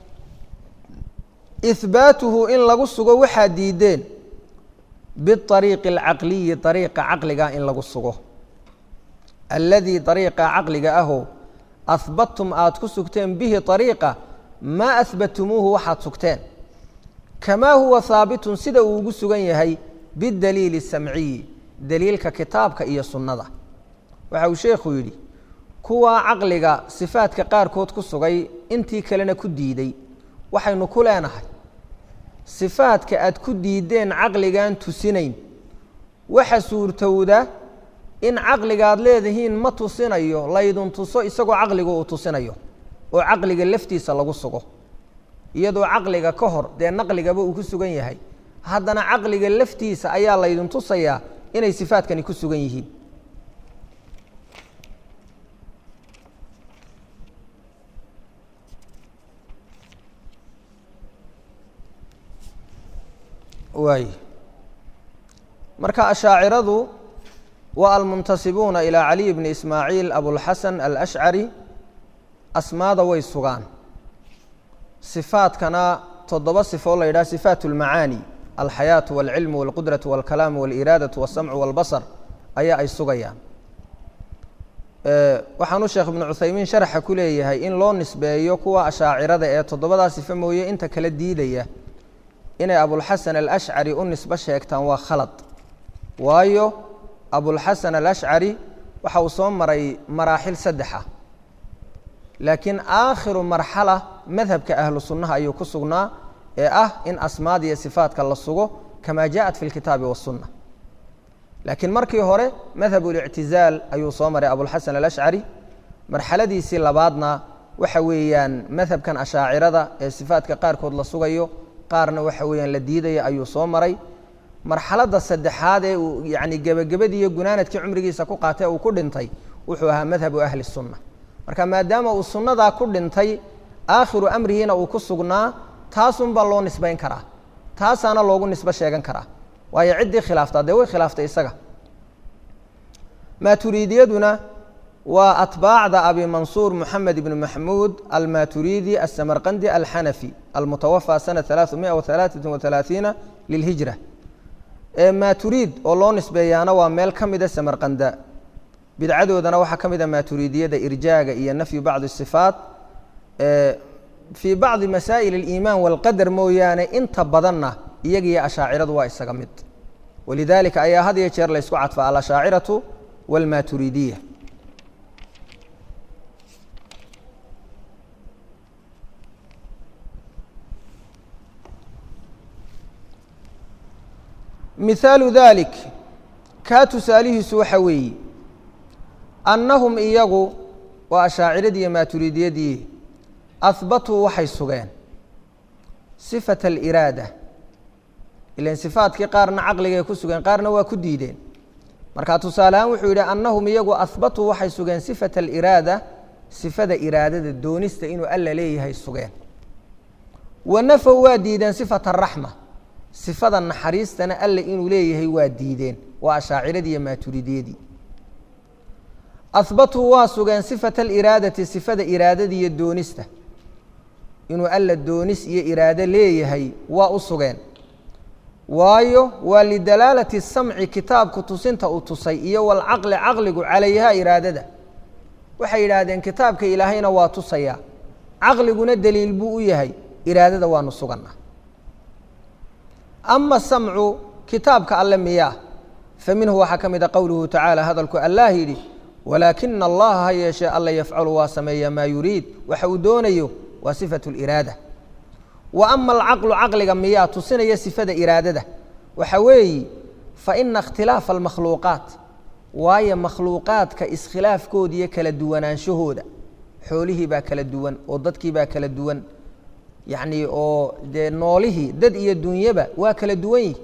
ihbaatuhu in lagu sugo waxaad diiddeen biariiqi alcaqliyi ariiqa caqliga in lagu sugo alladii ariiqa caqliga ahoo ahbadtum aada ku sugteen bihi ariiqa maa ahbatumuuhu waxaad sugteen kamaa huwa haabitun sida uu ugu sugan yahay bidaliili samciyi daliilka kitaabka iyo sunnada waxa uu sheekhu yidhi kuwaa caqliga sifaadka qaarkood ku sugay intii kalena ku diiday waxaynu ku leenahay sifaadka aad ku diideen caqligaan tusinayn waxa suurtowda in caqligaad leedihiin ma tusinayo laydun tuso isagoo caqliga uu tusinayo oo caqliga laftiisa lagu sugo iyadoo caqliga ka hor dee naqligaba uu ku sugan yahay haddana caqliga laftiisa ayaa laydin tusayaa inay sifaadkani ku sugan yihiin waay marka ashaaciradu waa almuntasibuuna ilaa caliy bni ismaaciil abulxasan alashcari asmaada way sugaan sifaadkana toddoba sifo la yidhaha sifaat اlmacaani alxayaatu walcilmu walqudratu walkalaamu waliraadatu walsamcu walbasar ayaa ay sugayaan waxaanu sheekh ibnu cuthaymiin sharaxa ku leeyahay in loo nisbeeyo kuwa ashaacirada ee toddobadaa sifo mooye inta kala diidaya inay abulxasan alashcari u nisbo sheegtaan waa khalad waayo abulxasan alashcari waxa uu soo maray maraaxil saddexa laakiin aakhiru marxala madhabka ahlu sunnaha ayuu ku sugnaa ee ah in asmaad iyo sifaadka la sugo kamaa jaءat fi اlkitaabi waالsunna laakiin markii hore madhab اlictizaal ayuu soo maray abulxasan alashcari marxaladiisii labaadna waxa weeyaan madhabkan ashaacirada ee sifaadka qaarkood la sugayo qaarna waxa weeyaan la diidaya ayuu soo maray marxaladda saddexaad ee uu yani gebagabadii iyo gunaanadkii cumrigiisa ku qaatay uu ku dhintay wuxuu ahaa madhabu ahli الsunna marka maadaama uu sunnadaa ku dhintay aakhiru amrihiina uu ku sugnaa taasunbaa loo nisbayn karaa taasaana loogu nisbo sheegan karaa waayo ciddii khilaaftaa dee way khilaaftay isaga maaturiidiyaduna waa atbaacda abi mansuur moxamed ibni maxmuud almaturidi asamarqandi alxanafi almutawafى sana ثalaaثumia وaثalaaثaة وaثalaaثiina lilhijra maaturiid oo loo nisbeeyaana waa meel ka mida samarqanda bidcadoodana waxaa ka mida maaturiidiyada irjaaga iyo nafyu bacdi الصifaat fii bacdi masaa'il اliimaan wاlqadar mooyaane inta badanna iyaga iyo ashaaciradu waa isaga mid walidalika ayaa had iyo jeer laysku cadfa alashaaciraةu wاlmaaturiidiya mihaalu dalik kaa tusaalihiisu waxa weeye annahum iyagu waa ashaaciradii iyo maaturiidiyadii ahbatuu waxay sugeen sifata aliraada ilan sifaadkii qaarna caqligay ku sugeen qaarna waa ku diideen marka tusaale ahaan wuxuu yidhi annahum iyagu ahbatuu waxay sugeen sifata aliraada sifada iraadada doonista inuu alla leeyahay sugeen wa nafow waa diideen sifata araxma sifada naxariistana alle inuu leeyahay waa diideen waa ashaaciradii iyo maaturidiyadii ahbatuu waa sugeen sifata aliraadati sifada iraadada iyo doonista inuu alla doonis iyo iraado leeyahay waa u sugeen waayo waa lidalaalati samci kitaabku tusinta uu tusay iyo walcaqli caqligu calayha iraadada waxay yidhaahdeen kitaabka ilaahayna waa tusayaa caqliguna daliil buu u yahay iraadada waanu suganaa ama samcu kitaabka alle miyaa fa minhu waxaa ka mida qowluhu tacaala hadalku allah yidhi walaakina allaha ha yeeshee alla yafcalu waa sameeya maa yuriid waxa uu doonayo waa sifatu liraada wa ama alcaqlu caqliga miyaa tusinaya sifada iraadada waxa weeyi faina ikhtilaafa almakhluuqaat waayo makhluuqaadka iskhilaafkooda iyo kala duwanaanshahooda xoolihii baa kala duwan oo dadkii baa kala duwan yacni oo dee noolihii dad iyo dunyaba waa kala duwan yihi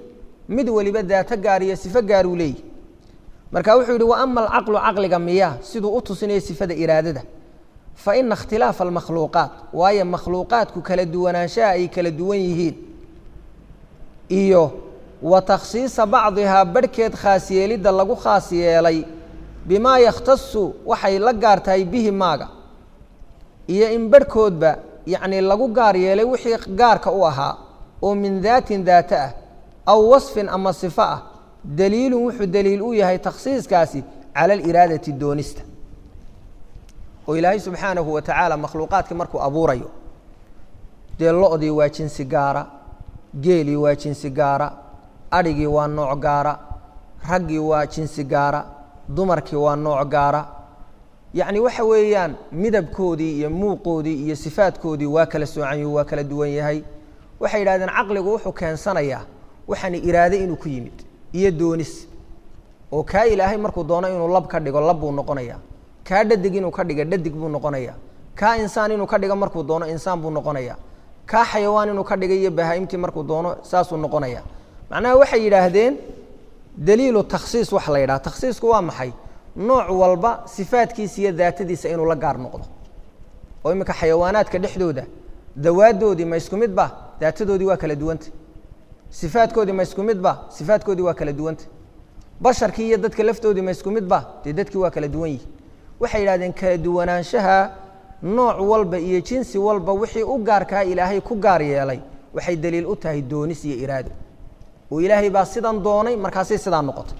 mid weliba daato gaar iyo sifo gaaruu leeyahy marka wuxuu yidhi wa ama alcaqlu caqliga miya siduu u tusinayo sifada iraadada fa ina ikhtilaafa almakhluuqaat waayo makhluuqaadku kala duwanaanshaha ay kala duwan yihiin iyo wa takhsiisa bacdihaa barhkeed khaas yeelidda lagu khaas yeelay bimaa yakhtasu waxay la gaar tahay bihi maaga iyo in barhkoodba yacnii lagu gaar yeelay wixii gaarka u ahaa oo min daatin daata ah aw wasfin ama sifo ah daliilun wuxuu daliil u yahay takhsiiskaasi cala aliraadati doonista oo ilaahay subxaanahu wa tacaala makhluuqaadkii markuu abuurayo dee lo-dii waa jinsi gaara geelii waa jinsi gaara adhigii waa nooc gaara raggii waa jinsi gaara dumarkii waa nooc gaara yacni waxa weeyaan midabkoodii iyo muuqoodii iyo sifaadkoodii waa kala soocanyu waa kala duwan yahay waxay yidhahdeen caqligu wuxuu keensanayaa waxaani iraade inuu ku yimid iyo doonis oo kaa ilaahay markuu doono inuu lab ka dhigo lab buu noqonayaa kaa dhadig inuu ka dhiga dhadig buu noqonayaa kaa insaan inuu ka dhigo markuu doono insaan buu noqonayaa kaa xayawaan inuu ka dhigay iyo bahaa-imtii markuu doono saasuu noqonaya macnaha waxay yidhaahdeen daliilu takhsiis waxa la yidhaha takhsiisku waa maxay nooc walba sifaadkiisa iyo daatadiisa inuu la gaar noqdo oo iminka xayawaanaadka dhexdooda dawaadoodii ma isku midba daatadoodii waa kala duwanta sifaadkoodii ma isku midba sifaadkoodii waa kala duwanta basharkii iyo dadka laftoodii ma isku midba dee dadkii waa kala duwan yihi waxay yidhahdeen kala duwanaanshaha nooc walba iyo jinsi walba wixii u gaarkaa ilaahay ku gaar yeelay waxay daliil u tahay doonis iyo iraado oo ilaahay baa sidan doonay markaasay sidaa noqotay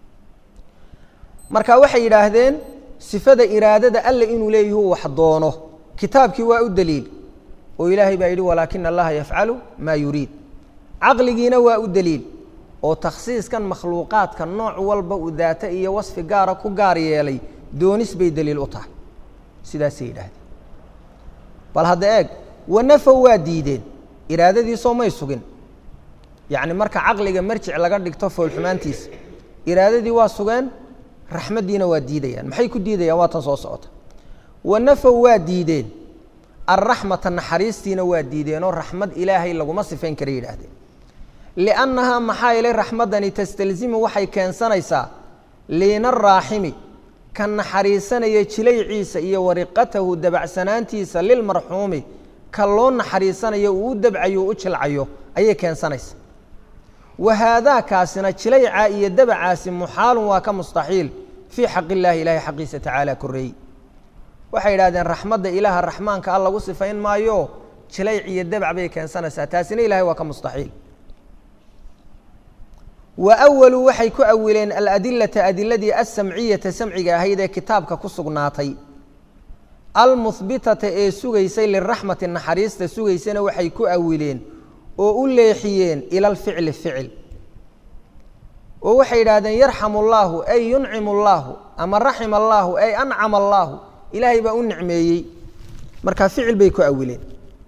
marka waxay yidhaahdeen sifada iraadada alle inuu leeyahu wax doono kitaabkii waa u daliil oo ilaahay baa yidhi walaakina allaha yafcalu maa yuriid caqligiina waa u daliil oo takhsiiskan makhluuqaadka nooc walba uu daata iyo wasfi gaara ku gaar yeelay doonis bay daliil u tahay sidaasay yidhaahdeen bal hadda eeg wanafow waa diideen iraadadiisoo may sugin yacni marka caqliga marjic laga dhigto foolxumaantiisa iraadadii waa sugeen raxmaddiina waa diidayaan maxay ku diidayaan waa tan soo socota wanafow waa diideen alraxmata naxariistiina waa diideenoo raxmad ilaahay laguma sifayn kara yidhaahdeen liannahaa maxaa yeelay raxmaddani tastalzimu waxay keensanaysaa liina araaximi ka naxariisanaya jilayciisa iyo wariqatahu dabacsanaantiisa lilmarxuumi ka loo naxariisanayo uu u dabcayo u jilcayo ayay keensanaysa wa haadaakaasina jilaycaa iyo dabacaasi muxaalun waa ka mustaxiil fii xaq illaahi ilaahay xaqiisa tacaala koreey waxay yidhahdeen raxmadda ilaaha raxmaanka a lagu sifayn maayo jilayc iyo dabac bay keensanaysaa taasina ilahay waa ka mustaxiil wa awaluu waxay ku awileen aladilata adiladii alsamciyata samciga ahayd ee kitaabka ku sugnaatay almuhbitata ee sugaysay liraxmati naxariista sugaysana waxay ku awileen oo u leexiyeen ila alficli ficil oo waxay yidhahdeen yarxamu allaahu ay yuncimu allaahu ama raxima allaahu ay ancama allaahu ilaahay baa u nicmeeyey markaa ficil bay ku awileen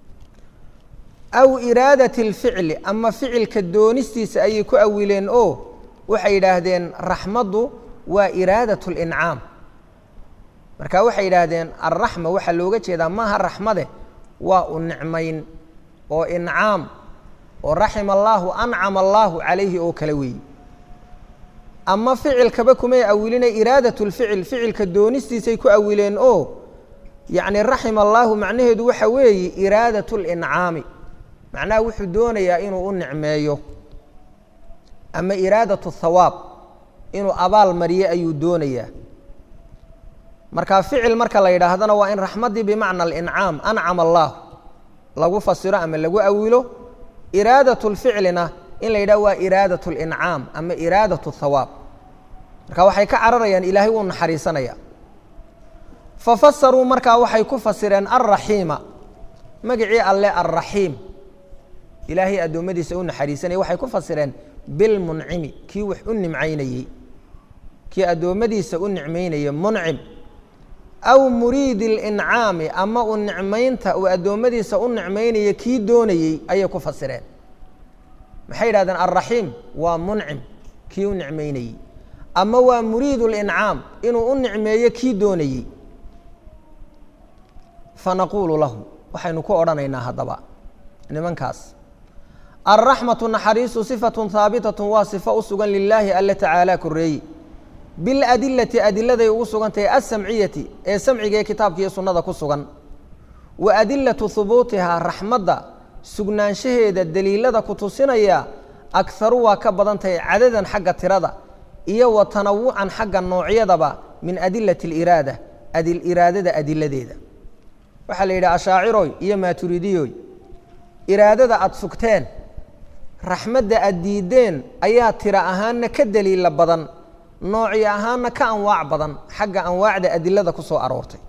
aw iraadati alficli ama ficilka doonistiisa ayay ku awileen oo waxay yidhaahdeen raxmaddu waa iraadat lincaam marka waxay yidhaahdeen alraxma waxaa looga jeedaa maaha raxmade waa u nicmayn oo incaam oo raxima allaahu ancama allaahu calayhi oo kale weeyi ama ficilkaba kumay awiline iraadat lficil ficilka doonistiisay ku awileen oo yacni raxima allaahu macnaheedu waxa weeye iraadat lincaami macnaha wuxuu doonayaa inuu u nicmeeyo ama iraadatu thawaab inuu abaal mariyo ayuu doonayaa marka ficil marka la yidhaahdana waa in raxmaddii bimacna alincaam ancama allaah lagu fasiro ama lagu awilo iraadat lficlina in la yidhahdo waa iraadat lincaam ama iraadat thawaab marka waxay ka cararayaan ilaahay wuu naxariisanaya fafasaruu markaa waxay ku fasireen alraxiima magacii alle alraxiim ilaahay addoommadiisa u naxariisanaya waxay ku fasireen bilmuncimi kii wax u nimcaynayey kii addoommadiisa u nicmaynaya muncim aw muriidi اlincaami ama u nicmaynta uu addoommadiisa u nicmaynaya kii doonayey ayay ku fasireen maxay yidhahdeen alraxiim waa muncim kii u nicmaynayey ama waa muriid اlincaam inuu u nicmeeyo kii doonayey fanaquulu lahu waxaynu ku odhanaynaa haddaba nimankaas alraxmatu naxariistu sifatun haabitatun waa sifo u sugan lilaahi alle tacaalaa koreeyi biladilati adiladay ugu sugan tahay alsamciyati ee samciga ee kitaabka iyo sunnada ku sugan wa adilatu hubuutihaa raxmadda sugnaanshaheeda daliilada ku tusinaya akharu waa ka badan tahay cadadan xagga tirada iyo wa tanawucan xagga noocyadaba min adilati aliraada adil iraadada adiladeeda waxaa la yidhi ashaaciroy iyo maaturidiyoy iraadada aada sugteen raxmadda aada diideen ayaa tira ahaanna ka daliila badan nooci ahaanna ka anwaac badan xagga anwaacda adilada ku soo aroortay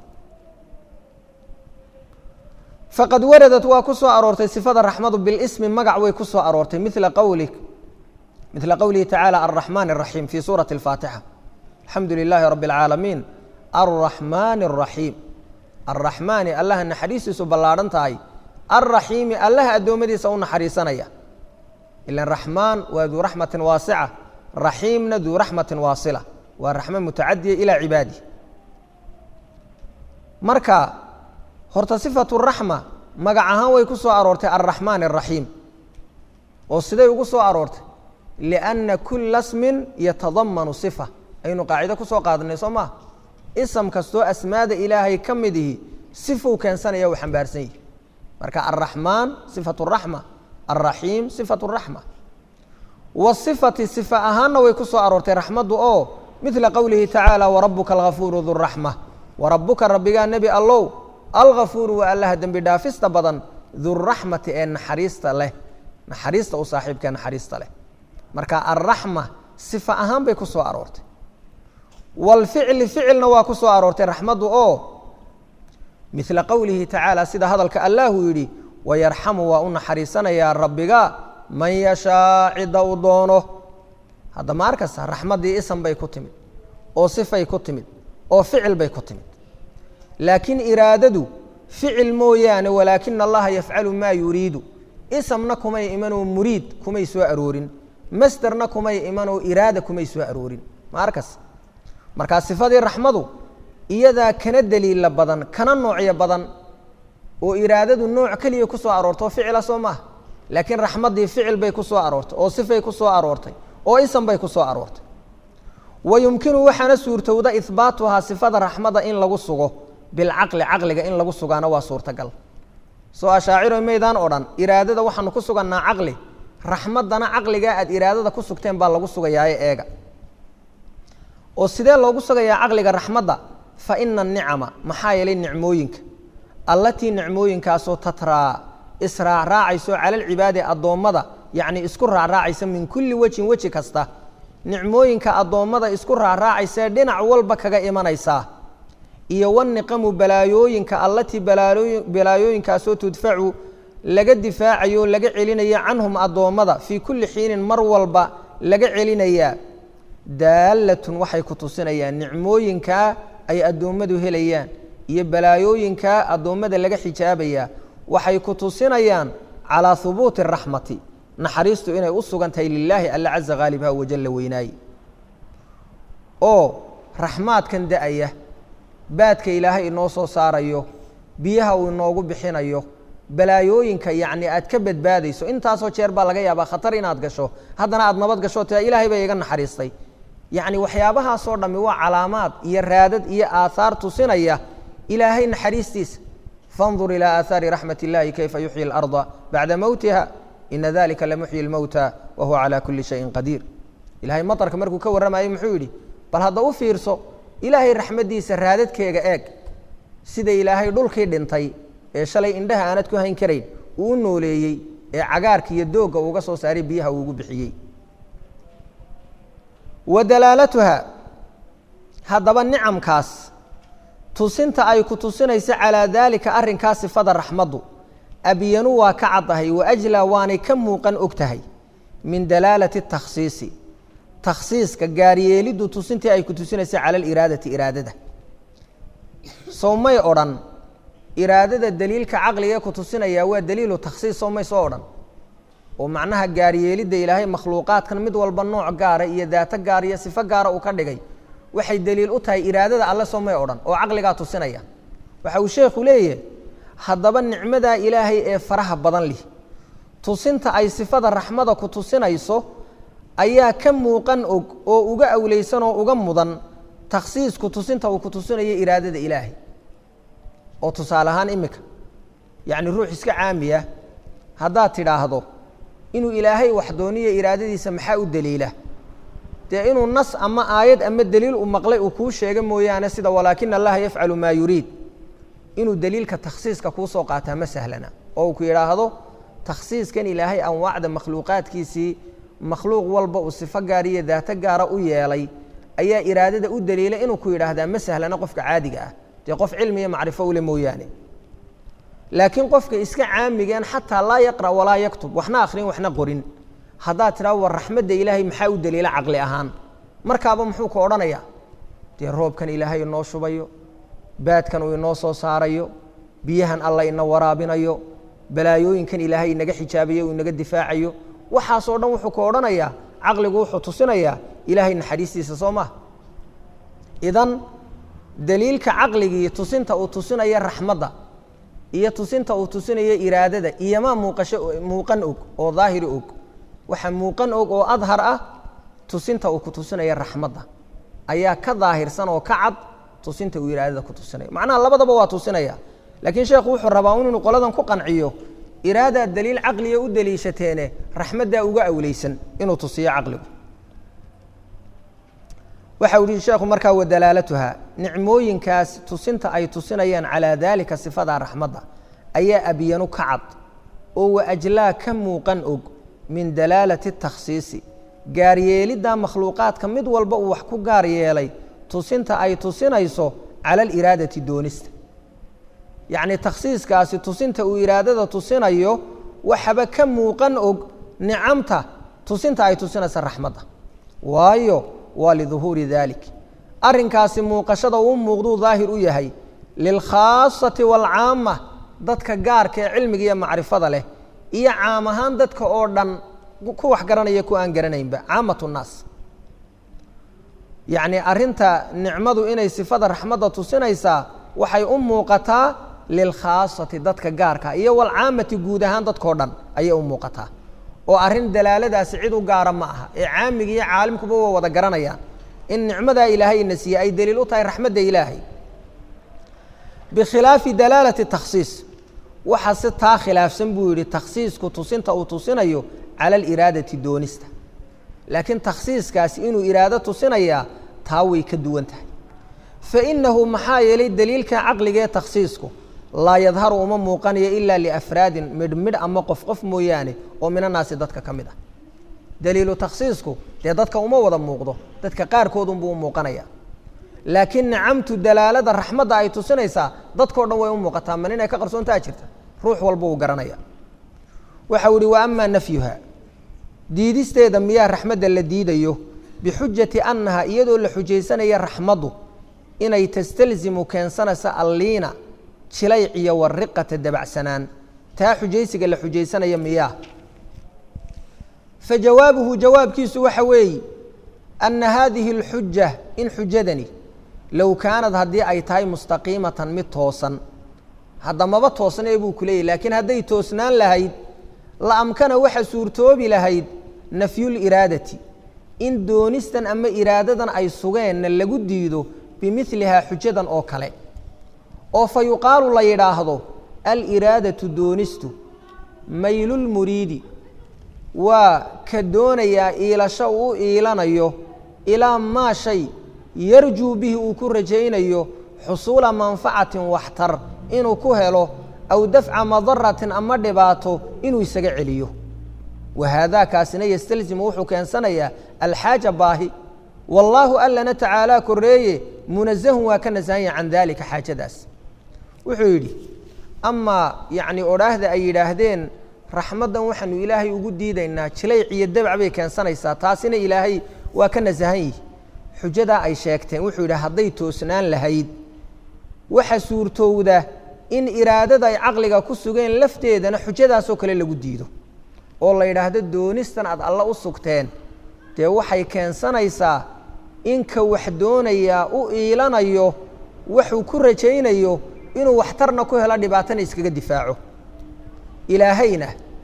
faqad waradat waa ku soo aroortay sifada raxmadu bilismi magac way ku soo aroortay mila qawli mila qowlihi tacaala alraxmaan الraxiim fi suurati اlfaatixa alxamdu lilaahi rabi اlcaalamiin alraxmaani الraxiim alraxmaani allaha naxariistiisu ballaadhan tahay alraxiimi allaha addoommadiisa u naxariisanaya ilan raxmaan waa duu raxmatin waasica raxiimna duu raxmatin waasila waa raxmo mutacadiya ilaa cibaadi marka horta sifatu raxma magac ahaan way ku soo aroortay alraxmaan الraxiim oo siday ugu soo aroortay lianna kula smin yatadamanu sifa aynu qaacido ku soo qaadanay soo maa ism kastoo asmaada ilaahay ka mid ihi sifuu keensanaya uu xambaarsan yihi marka alraxmaan sifatu raxma alraxiim sifatu raxma wasifati sifa ahaanna way ku soo aroortay raxmaddu oo midla qowlihi tacaala warabuka algafuuru duraxma warabuka rabbigaa nebi allow algafuuru waa allaha dembi dhaafista badan duraxmati ee naxariista leh naxariista u saaxiibkae naxariista leh marka alraxma sifa ahaan bay ku soo aroortay walficli ficilna waa ku soo aroortay raxmaddu oo midla qowlihi tacaala sida hadalka allahu yidhi wayarxamu waa u naxariisanayaa rabbiga man yashaa cidda uu doono hadda ma arkasta raxmaddii isan bay ku timid oo sifay ku timid oo ficil bay ku timid laakiin iraadadu ficil mooyaane walaakina allaha yafcalu maa yuriidu isamna kumay imanoo muriid kumay soo aroorin masderna kumay imanoo iraada kumay soo aroorin ma arkas markaa sifadii raxmadu iyadaa kana daliila badan kana noocyo badan oo iraadadu nooc keliya ku soo aroortay oo ficila soo maaha laakiin raxmaddii ficil bay ku soo aroortay oo sifay ku soo aroortay oo isan bay ku soo aroortay wa yumkinu waxaana suurtowda ihbaatuhaa sifada raxmada in lagu sugo bilcaqli caqliga in lagu sugaana waa suurtagal soo ashaaciro maydaan odhan iraadada waxaanu ku sugannaa caqli raxmaddana caqligaa aad iraadada ku sugteen baa lagu sugayaaye eega oo sidee loogu sugayaa caqliga raxmadda fa ina anicama maxaa yeelay nicmooyinka allatii nicmooyinkaasoo tatraa israacraacayso cala alcibaadi addoommada yacnii isku raacraacaysa min kulli wejin weji kasta nicmooyinka addoommada isku raacraacaysae dhinac walba kaga imanaysaa iyo waniqamu balaayooyinka allatii balaayooyinkaasoo tudfacu laga difaacayo laga celinayo canhum addoommada fii kulli xiinin mar walba laga celinayaa daalatun waxay ku tusinayaan nicmooyinkaa ay addoommadu helayaan iyo balaayooyinkaa addoommada laga xijaabayaa waxay ku tusinayaan calaa hubuuti araxmati naxariistu inay u sugan tahay lilaahi alla caza haalibha wajalla weynaaye oo raxmaadkan da-aya baadka ilaahay inoo soo saarayo biyaha uu inoogu bixinayo balaayooyinka yacni aad ka badbaadayso intaasoo jeer baa laga yaabaa khatar inaad gasho haddana aad nabad gasho tia ilaahay baa iga naxariistay yacni waxyaabahaasoo dhammi waa calaamaad iyo raadad iyo aathaar tusinaya ilaahay naxariistiisa fandur ilaa aahaari raxmat illahi kayfa yuxyi اlarda bacda mowtiha ina dalika lamuxyi اlmowta wa huwa calaa kuli shayin qadiir ilahay maطarka markuu ka warramayey muxuu yidhi bal hadda u fiirso ilaahay raxmaddiisa raadadkeega eeg sida ilaahay dhulkii dhintay ee shalay indhaha aanad ku hayn karayn uu u nooleeyey ee cagaarka iyo doogga uuga soo saaray biyaha uugu bixiyey wa dalaalatuha haddaba nicamkaas tusinta ay ku tusinayso calaa daalika arrinkaa sifada raxmaddu abyanu waa ka caddahay wa ajlaa waanay ka muuqan og tahay min dalaalati takhsiisi takhsiiska gaaryeeliddu tusintii ay ku tusinayso cala aliraadati iraadada sow may odhan iraadada daliilka caqligae ku tusinaya waa daliilu takhsiis sow may soo odhan oo macnaha gaaryeelidda ilaahay makhluuqaadkan mid walba nooc gaara iyo daato gaar iyo sifo gaara uu ka dhigay waxay daliil u tahay iraadada alle soo may odhan oo caqligaa tusinaya waxa uu sheekhu leeyahay haddaba nicmadaa ilaahay ee faraha badan lih tusinta ay sifada raxmada ku tusinayso ayaa ka muuqan og oo uga awleysan oo uga mudan takhsiisku tusinta uu ku tusinayo iraadada ilaahay oo tusaale ahaan imika yacni ruux iska caamiya haddaad tidhaahdo inuu ilaahay wax dooniyo iraadadiisa maxaa u daliila dee inuu nas ama aayad ama deliil u maqlay uu kuu sheega mooyaane sida walaakina allaha yafcalu maa yuriid inuu deliilka takhsiiska kuu soo qaataa ma sahlana oo uu ku yidhaahdo takhsiiskan ilaahay anwaacda makhluuqaadkiisii makhluuq walba uu sifo gaar iyo daato gaara u yeelay ayaa iraadada u daliila inuu ku yidhaahdaa ma sahlana qofka caadiga ah dee qof cilmi iyo macrifo ule mooyaane laakiin qofka iska caamigeen xataa laa yaqra' walaa yaktub waxna akhrin waxna qorin haddaad tidhaha war raxmadda ilaahay maxaa u daliila caqli ahaan markaaba muxuu ku odhanayaa dee roobkan ilaahay inoo shubayo baadkan uu inoo soo saarayo biyahan alla ina waraabinayo balaayooyinkan ilaahay inaga xijaabayo uu inaga difaacayo waxaasoo dhan wuxuu ku odhanayaa caqligu wuxuu tusinayaa ilaahay naxariistiisa soo maha idan daliilka caqligii tusinta uu tusinaya raxmadda iyo tusinta uu tusinayo iraadada iyomaa muuqasho muuqan og oo daahiri og waxa muuqan og oo adhar ah tusinta uu ku tusinaya raxmadda ayaa ka daahirsan oo ka cad tusinta uu iraadada ku tusinaya macnaha labadaba waa tusinaya laakiin sheekhu wuxuu rabaa un inuu qoladan ku qanciyo iraadaa daliil caqliga u daliishateene raxmaddaa uga awleysan inuu tusiyo caqligu waxa u yihi sheekhu markaa wadalaalatuha nicmooyinkaas tusinta ay tusinayaan calaa daalika sifadaa raxmadda ayaa abyanu ka cad oo waajlaa ka muuqan og min dalaalati takhsiisi gaaryeelidda makhluuqaadka mid walba uu wax ku gaar yeelay tusinta ay tusinayso cala aliraadati doonista yacni takhsiiskaasi tusinta uu iraadada tusinayo waxaba ka muuqan og nicamta tusinta ay tusinaysa raxmadda waayo waa liduhuuri dalik arrinkaasi muuqashada uu muuqduu daahir u yahay lilkhaasati waalcaama dadka gaarka ee cilmiga iyo macrifada leh iyo caam ahaan dadka oo dhan ku wax garanaya ku aan garanaynba caamat nnaas yacni arrinta nicmadu inay sifada raxmadda tusinaysaa waxay u muuqataa lilkhaasati dadka gaarka iyo walcaamati guud ahaan dadkao dhan ayay u muuqataa oo arrin dalaaladaasi cid u gaara ma aha ee caamiga iyo caalimkuba waa wada garanayaan in nicmadaa ilaahay ina siiye ay daliil u tahay raxmadda ilaahay bikhilaafi dalaalati takhsiis waxa si taa khilaafsan buu yidhi takhsiisku tusinta uu tusinayo cala aliraadati doonista laakiin takhsiiskaasi inuu iraado tusinayaa taa way ka duwan tahay fainahu maxaa yeelay daliilka caqliga ee takhsiisku laa yadharu uma muuqanayo ilaa liafraadin midh midh ama qof qof mooyaane oo minanaasi dadka ka mid ah daliilu takhsiisku dee dadka uma wada muuqdo dadka qaarkoodunbuu u muuqanaya laakiin nicamtu dalaalada raxmadda ay tusinaysaa dadkao dhan way u muuqataa man inay ka qarsoontaa jirta ruux walba uu garanaya waxau ihi wa amaa nafyuha diidisteeda miyaa raxmadda la diidayo bixujati annaha iyadoo la xujaysanaya raxmaddu inay tastalzimu keensanaysa alliina jilayc iyo wariqata dabacsanaan taa xujaysiga la xujaysanaya miyaa fa jawaabuhu jawaabkiisu waxa weeye anna haadihi اlxuja in xujadani low kaanad haddii ay tahay mustaqiimatan mid toosan haddamaba toosnee buu ku leeyahy laakiin hadday toosnaan lahayd la amkana waxa suurtoobi lahayd nafyuliraadati in doonistan ama iraadadan ay sugeenna lagu diido bimilihaa xujadan oo kale oo fa yuqaalu la yidhaahdo aliraadatu doonistu maylulmuriidi waa ka doonayaa iilasho uu iilanayo ilaa maa shay yarjuu bihi uu ku rajaynayo xusuula manfacatin waxtar inuu ku helo aw dafca madaratin ama dhibaato inuu isaga celiyo wa haadaakaasina yastalzimu wuxuu keensanayaa alxaaja baahi wallaahu allana tacaalaa koreeye munazahun waa ka nasahanya can daalika xaajadaas wuxuu yidhi amaa yacni odhaahda ay yidhaahdeen raxmaddan waxaanu ilaahay ugu diidaynaa jilayc iyo dabac bay keensanaysaa taasina ilaahay waa ka nasahan yihi xujadaa ay sheegteen wuxuu yidhi hadday toosnaan lahayd waxa suurtowda in iraadada ay caqliga ku sugeen lafteedana xujadaasoo kale lagu diido oo la yidhaahdo doonistan aad alla u sugteen dee waxay keensanaysaa inka wax doonayaa u iilanayo waxuu ku rajaynayo inuu waxtarna ku helo dhibaatana iskaga difaaco ilaahayna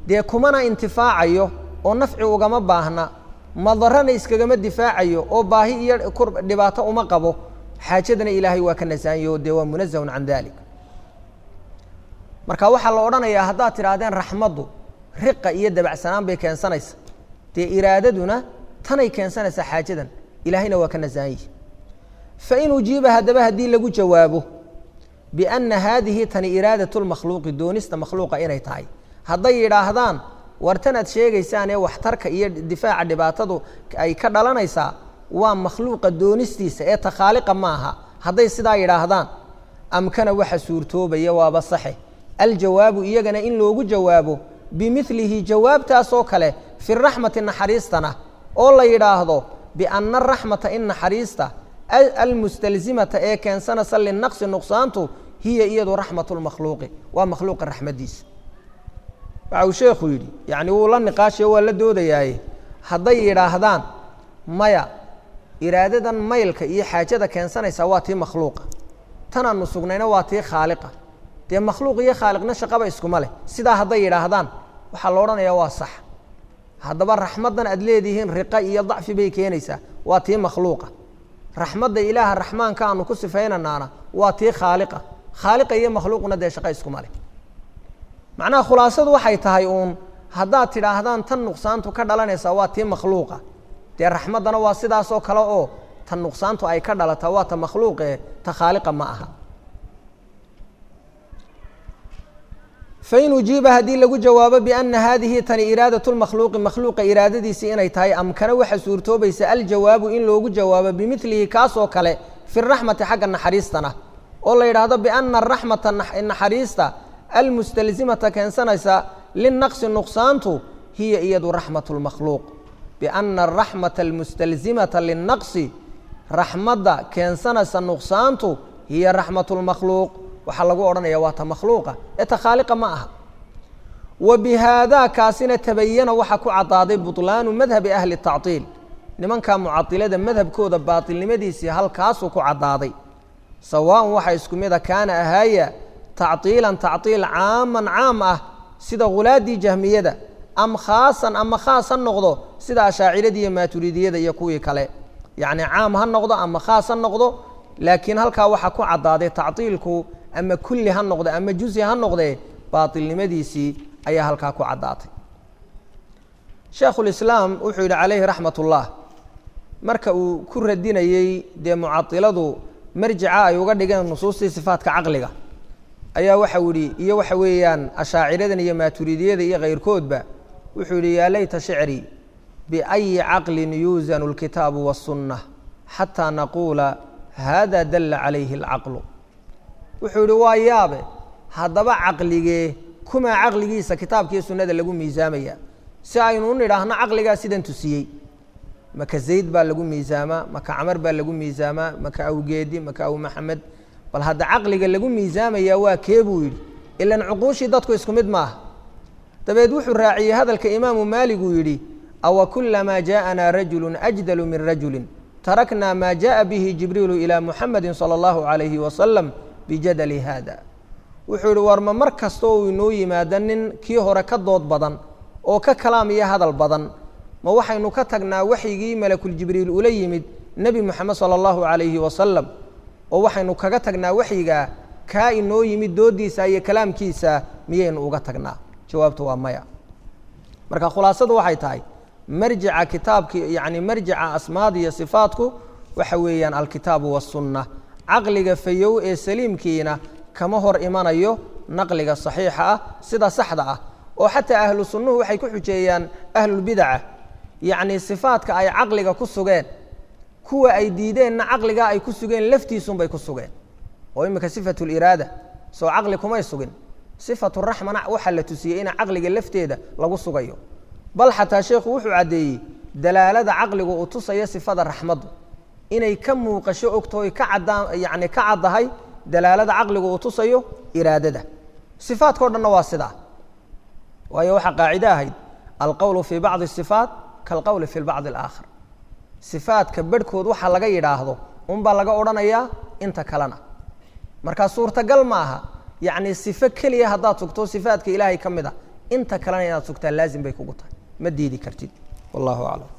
dee kumana intifaacayo oo nafci ugama baahna madarana iskagama difaacayo oo baahi iyo dhibaato uma qabo xaajadana ilaahay waa ka nasahanyo dee waa munazahun can dalik marka waxaa la odhanayaa haddaad tidhaahdeen raxmaddu riqa iyo dabacsanaan bay keensanaysa dee iraadaduna tanay keensanaysaa xaajadan ilaahayna waa ka nasahan yihi fain ujiiba haddaba haddii lagu jawaabo bianna haadihi tani iraadat lmakhluuqi doonista makhluuqa inay tahay hadday yidhaahdaan wartanaad sheegaysaan ee waxtarka iyo difaaca dhibaatadu ay ka dhalanaysaa waa makhluuqa doonistiisa ee takhaaliqa ma aha hadday sidaa yidhaahdaan amkana waxa suurtoobaya waaba saxe aljawaabu iyagana in loogu jawaabo bimilihi jawaabtaasoo kale fi raxmati naxariistana oo la yidhaahdo bianna araxmata in naxariista almustalzimata ee keensanaysa linaqsi nuqsaantu hiya iyadu raxmat lmakhluuqi waa makhluuqa raxmadiisa waxa uu sheekhu yidhi yacni wuu la niqaashayo waa la doodayaaye hadday yidhaahdaan maya iraadadan maylka iyo xaajada keensanaysaa waa tii makhluuqa tanaanu sugnayna waa tii khaaliqa dee makhluuq iyo khaaliqna shaqaba iskuma leh sidaa hadday yidhaahdaan waxaa la odhanayaa waa sax haddaba raxmaddan aad leedihiin riqa iyo dacfi bay keenaysaa waa tii makhluuqa raxmadda ilaaha raxmaanka aanu ku sifaynanaana waa tii khaaliqa khaaliqa iyo makhluuqna dee shaqa iskuma leh macnaha khulaasadu waxay tahay uun haddaad tidhaahdaan tan nuqsaantu ka dhalanaysaa waa tii makhluuqa dee raxmaddana waa sidaasoo kale oo tan nuqsaantu ay ka dhalataa waa ta makhluuqe ta khaaliqa ma aha fain ujiiba haddii lagu jawaabo biana haadihi tani iraadat lmakhluuqi makhluuqa iraadadiisii inay tahay amkana waxa suurtoobaysa aljawaabu in loogu jawaabo bimilihi kaasoo kale fi raxmati xagga naxariistana oo la yidhaahdo biana araxmata naxariista almustalzimata keensanaysa linaqsi nuqsaantu hiya iyadu raxmat lmakhluuq biana araxmata almustalzimata linaqsi raxmadda keensanaysa nuqsaantu hiya raxmat lmakhluuq waxaa lagu odhanaya waa ta makhluuqa ee ta khaaliqa ma aha wa bihaadaa kaasina tabayana waxaa ku caddaaday buطlaanu madhabi ahli tacطiil nimankaa mucailada madhabkooda baatilnimadiisii halkaasuu ku caddaaday sawaaءn waxa isku mida kaana ahaaya tacطiilan tacطiil caaman caam ah sida hulaaddii jahmiyada am khaasan ama khaas ha noqdo sida ashaaciradii iyo maaturidiyada iyo kuwii kale yacni caam ha noqdo ama khaas ha noqdo laakiin halkaa waxaa ku caddaaday tacطiilku ama kulli ha noqde ama juzi ha noqdee baatilnimadiisii ayaa halkaa ku caddaatay sheekhulislaam wuxuu yidhi calayhi raxmat ullah marka uu ku radinayey dee mucailadu marjica ay uga dhigeen nusuustii sifaatka caqliga ayaa waxau yidhi iyo waxa weeyaan ashaaciradan iyo maaturidiyada iyo kayrkoodba wuxuu yidhi yaa layta shicrii biayi caqlin yuusanu اlkitaabu waالsunna xataa naquula hada dalla calayhi اlcaqlu wuxuu yidhi waa yaabe haddaba caqligee kumaa caqligiisa kitaabkiiyo sunnada lagu miisaamaya si aynu u nidhaahno caqligaa sidan tusiyey maka zayd baa lagu miisaamaa maka camar baa lagu miisaamaa maka awgeedi maka aw maxamed bal hadda caqliga lagu miisaamayaa waa kee buu yidhi ilan cuquushii dadku isku mid maaha dabeed wuxuu raaciyey hadalka imaamu maalig uu yidhi awa kulamaa jaaءanaa rajulu ajdalu min rajulin taraknaa maa jaءa bihi jibriilu ilى muxamadi salى اllahu عalayhi wasalam bijadali hada wuxuu yihi war ma mar kasta uu inoo yimaado nin kii hore ka dood badan oo ka kalaam iyo hadal badan ma waxaynu ka tagnaa waxyigii malakuljibriil ula yimid nebi moxamed salى اllahu عalayhi wasalam oo waxaynu kaga tagnaa waxyigaa kaa inoo yimid doodiisa iyo kalaamkiisa miyaynu uga tagnaa jawaabtu waa maya marka khulaasadu waxay tahay marjica kitaabki yani marjica asmaad iyo sifaatku waxa weeyaan alkitaabu waالsunna caqliga fayow ee saliimkiina kama hor imanayo naqliga صaxiixa ah sida saxda ah oo xataa ahlu sunnuhu waxay ku xujeeyaan ahlulbidaca yacni sifaadka ay caqliga ku sugeen kuwa ay diideenna caqligaa ay ku sugeen laftiisunbay ku sugeen oo imika sifatu liraada soo caqli kumay sugin sifatu raxmana waxaa la tusiyey ina caqliga lafteeda lagu sugayo bal xataa sheekhu wuxuu caddeeyey dalaalada caqligu uu tusayo sifada raxmaddu inay ka muuqasho ogtooy ka caddaan yacni ka caddahay dalaalada caqligu uu tusayo iraadada sifaadka o dhanna waa sidaa waayo waxaa qaacide ahayd alqowlu fii bacdi sifaat kaalqowli fi bacdi alaakhar sifaadka bedhkood waxa laga yidhaahdo unbaa laga odhanayaa inta kalena markaa suurtagal ma aha yacni sifo keliya haddaad sugto sifaadka ilaahay ka mid a inta kalena inaad sugtaa laazim bay kugu tahay ma diidi kartid wallahu aclam